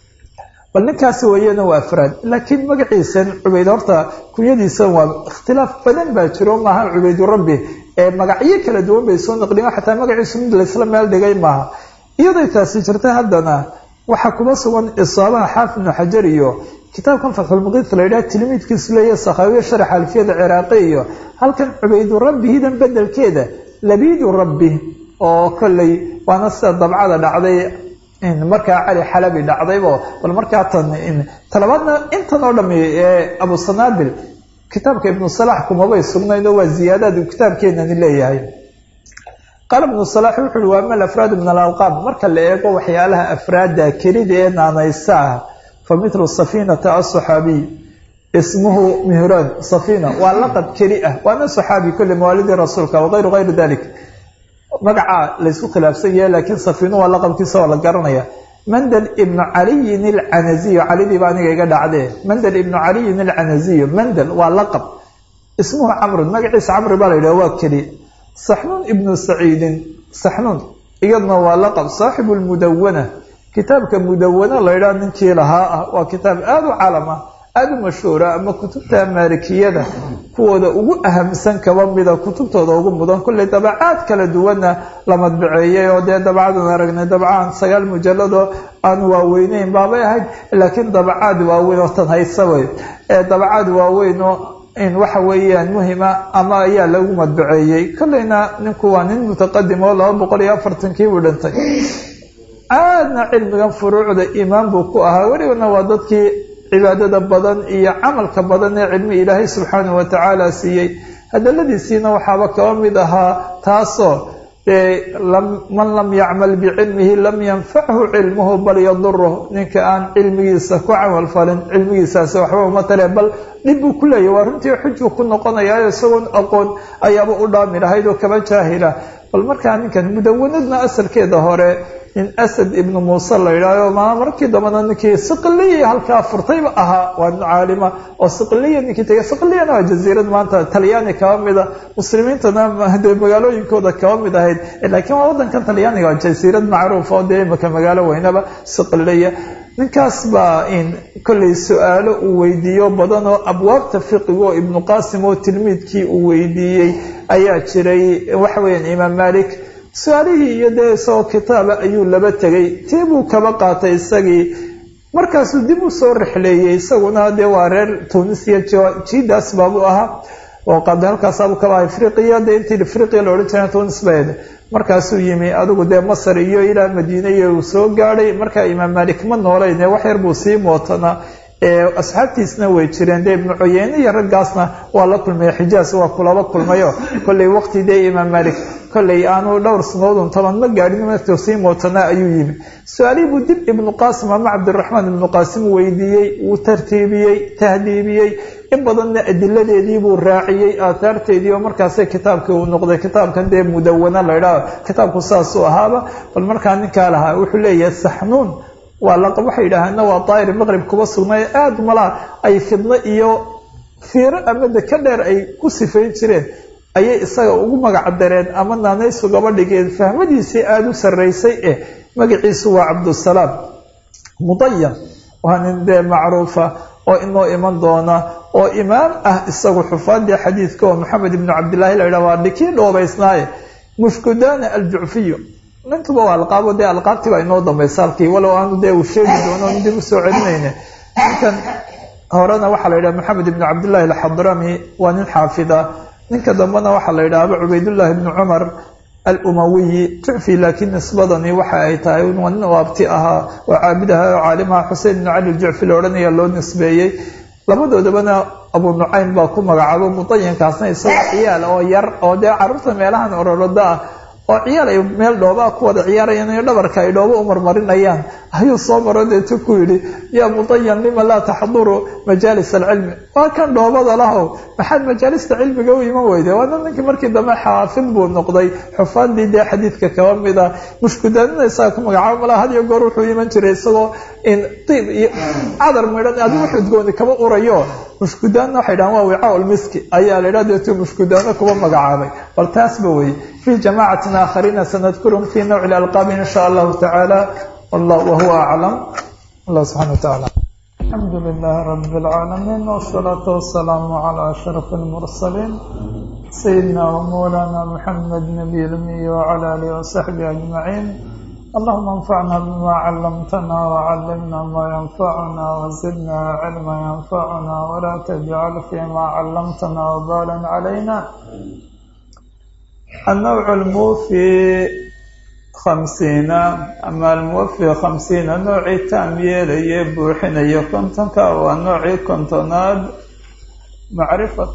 bal ninkaasi weeyana waa afraad laakiin magaciisan cubayd horta kunyadiisan waa ikhtilaaf badan baa jiro maaha cubaydu rabbi ee magacyo kala duwan bay soo naqliyen xataa magaciisu mid laysla meel dhigay maaha iyaday taasi jirta haddana waxaa kuma sugan isaabaha xaafid ibnu xajar iyo kitaabkan fatxulmuqiit la yidhaha tilmiidkiisu leeya sakhaawiya sharax alfiyada ciraaqi iyo halkan cubaydu rabbihidan bedelkeeda labiidu rabbi oo kolley waana sida dabcada dhacday markaa cali xalabi dhacdaybo bal markaa tan talabaadna intan oo dhami ee abu sanaabil kitaabka ibnu salax kumabay sugnayn oo waa ziyaadaad uu kitaabkeenani leeyahay qaala ibnu salax wuxu uhi waa mal afraadu min alalqaab marka la eego waxyaalaha afraadda kelida ee naanaysa ah fa mithlu safiinata asaxaabiy ismuhu mihraan safiina waa laqab keli ah waana saxaabi kulli mawaalidii rasuulka wagayru gayri dalik magaca laysku khilaafsan yahay laakiin safiinu waa laqabkiisa oo la garanaya mandel ibnu caliyin alcanaziyo calidiiba aniga iga dhacdee mandel ibnu caliyin alcanaziyo mandel waa laqab ismuhu camrun magaciisa camri baa la yidhaha waa keli saxnuun ibnu saciidin saxnuun iyadna waa laqab saaxibu lmudawana kitaabka mudawana la yidhaha ninkii lahaa ah waa kitaab aada u calam ah aada u mashhuura ama kutubta maalikiyada kuwooda ugu ahamsan kaba mida kutubtooda ugu mudan kulley dabacaad kala duwanna la madbaceeyey oo dee dabacadan aragnay dabcaan sagaal mujalladoo aan waaweyneyn baabay ahayd laakiin dabacaad waaweyn oo tan haysa wey ee dabacaad waaweyn oo in waxa weeyaan muhima ama ayaa lagu madbaceeyey kolleyna ninku waa nin mutaqadim oo laba boqol iyo afartankii buu dhintay aadna cilmigan furuucda iimaan buu ku ahaa welibana waa dadkii cibaadada badan iyo camalka badan ee cilmi ilaahay subxaanahu watacaala siiyey hadaladiisiina waxaaba kaba mid ahaa taasoo man lam yacmal bicilmihi lam yanfachu cilmuhu bal yaduruh ninka aan cilmigiisa ku camal falin cilmigiisaasi waxba uma tale bal dhib buu ku leeyahy waa runtii xujuu ku noqonayaa isagoon aqoon ayaaba u dhaami lahayd oo kaba jaahila bal markaa ninkan mudawanadna asalkeeda hore nin asad ibnu muuse la yidhaaho ma markii dambana ninkii siqliya halkaa furtayba ahaa waa nin caalima oo siqliya ninkii tegay siqliyana waa jaziirad maanta talyaani kaba mida muslimiintana dee magaalooyinkooda kaba mid ahayd laakiin waa waddankan talyaaniga waa jasiirad macruuf oo dee imaka magaalo weynaba siqliya ninkaas baa in kollay su-aalo uu weydiiyo badan oo abwaabta fiqiga oo ibnu qaasim oo tilmiidkii uu weydiiyey ayaa jiray waxa weeyaan imaam malik su-aalihii iyo dee isagoo kitaaba ayuu laba tegay tii buu kaba qaatay isagii markaasuu dib u soo rixleeyey isaguna dee waa reer tunisiya jidaas baabuu ahaa oo qaada halkaasaabuu kaba aha afriqiya dee intii afriqiya la odhan jira tunis bayd markaasuu yimi adigu dee masar iyo ilaa madiine iyo uu soo gaadhay markaa imaam malik ma noolayn wax yar buu sii mootanaa asxaabtiisna way jireen dee ibnu cuyeyne iyo raggaasna waa la kulmaya xijaas waa kulaba kulmayo kollay waqti dee imaam malik kollay aanu dhowr sanadoodun toban ma gaadhin martuu sii mootanaa ayuu yimi su-aalihii buu dib ibnu qaasim ama cabdiraxmaan ibnu qaasim weydiiyey wuu tartiibiyey tahdiibiyey in badanna adiladeedii buu raaciyey aathaarteedii oo markaase kitaabkii uu noqday kitaabkan dee mudawana la ydhaah kitaabku saasuu ahaaba bal markaa ninkaa lahaa wuxuu leeyahay saxnuun waa laqab waxay yidhaaheenna waa daa'ir maqrib kuba sugnay aada malaa ay fidno iyo fiiro ama deka dheer ay ku sifayn jireen ayay isaga ugu magac dareen ama naanaysu gaba dhigeen fahmadiisii aada u sarraysay eh magaciisu waa cabdusalaam mudayan waa nin dee macruufa oo inoo iman doona oo imaam ah isagu xufaadii xadiidka oo maxamed ibnu cabdillaahi la yidhah waa dhikii dhoobaysnaaye mushkudana aljucfiyu nintuba waa alqaabo dee alqaabtii baa inoo dambaysa halkii walow aanu dee uu sheegi doono on dib u soo celinayne ninkan horena waxaa la yidhaha maxamed ibnu cabdillahi alxadrami waa nin xaafida ninka dambena waxaa la yidhaahba cubaydullahi ibnu cumar alumawiyi jucfi laakiin nisbadani waxa ay tahay waa nin waabti ahaa oo caabid ahaa oo caalimaha xusein ibnu cali jucfi la odhanaya loo nisbeeyey labadoodabana abu nucaym baa ku magacaabo mudayankaasna isagoo ciyaal oo yar oo dee carruurta meelahan ororoda ah oo ciyaal ay meel dhoobaa ku wada ciyaarayaan iyo dhabarka ay dhoobo u marmarinayaan ayuu soo maro deetu ku yidhi yaa mudayan lima laa taxduru majaalis alcilmi waa kan dhoobada lahow maxaad majaalista cilmiga u iman weyday waana ninkii markii dambe xaafid buu noqday xufaadii dee xadiidka kaba mida mushkudaadina isaga ku magacaabo malaa had iyo goor wuxuu iman jiray isagoo in diib iyo cadar midhan adigu xudgooni kaba urayo mushkudaanna waxay dhahaan waa wicaa ulmiski ayaa la yidhaha deetu mushkudaano kuba magacaabay bal taasba wey fii jamaacatin aakhariina sanadkurum fii nawci lalqaabi in sha allahu tacaala wahuwa aclam allah subxana watacaala alxamdu lilahi rabi اlcaalamiin wsalaatu wasalaamu calaa ashraf اlmursaliin sayidina wamawlaana muxamed nabiy lmiy wcala alihi wasaxbihi ajmaciin allahuma anfacna bima calamtana wcalimna ma yanfacuna wazidna cilma yanfacuna wla tajcal fima calamtana wbalan calayna النوع الموفي خمسين أما الموفي خمسين نوعي تام yeelaya buuxinaya kontonka waa noocii kontonaad macrifat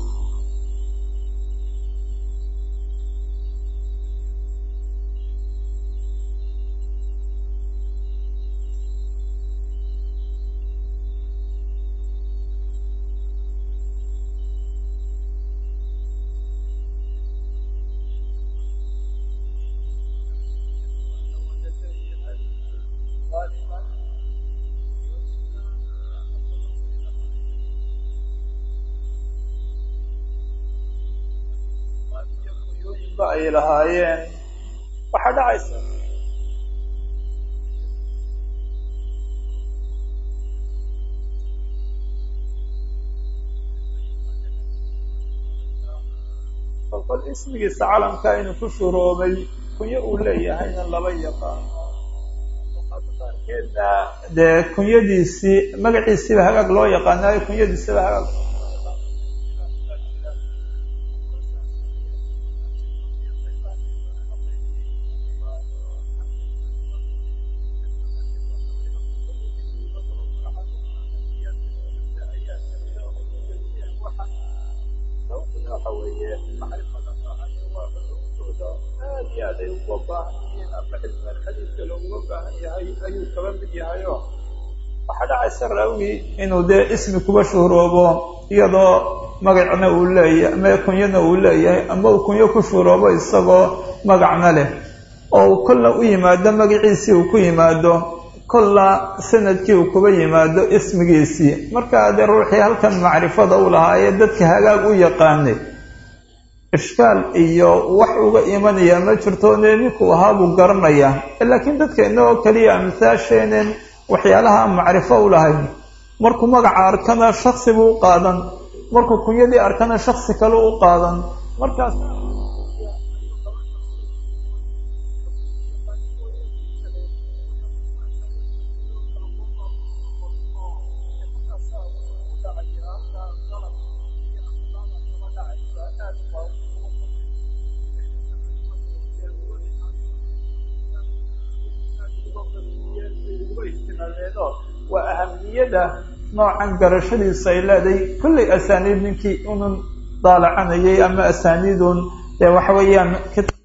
ay lahaayeen waxaa dhacaysa qol ismigiisa calamka inuu ku shuroobay kunyo uu leeyahayna laba yaqaano qaarkeedna dee kunyadiisii magaciisiiba hagaag loo yaqaanaayo kunyadiisiba hagaag waxaa dhacaysa raawigii inuu dee ismi kuba shuhroobo iyadoo magacna uu leeyahay ama kunyana uu leeyahay ama uu kunyo ku shuhroobo isagoo magacna leh oo uu kolla u yimaado magaciisii uu ku yimaado kolla sanadkii uu kuba yimaado ismigiisii markaa dee ruuxii halkan macrifada u lahaa ee dadka hagaag u yaqaanay ishkaal iyo wax uga imanaya ma jirto ne ninkuu ahaa buu garanaya laakiin dadka inagoo keliya amhaasheeneen waxyaalaha macrifo u lahayn markuu magaca arkana shaksi buu u qaadan markuu kunyadii arkana shaksi kale u qaadan markaas waa ahamiyada noocan garashadiisu ay leedahay kullay asaaniid ninkii unun daalacanayay ama asaaniidun dee waxa weeyaan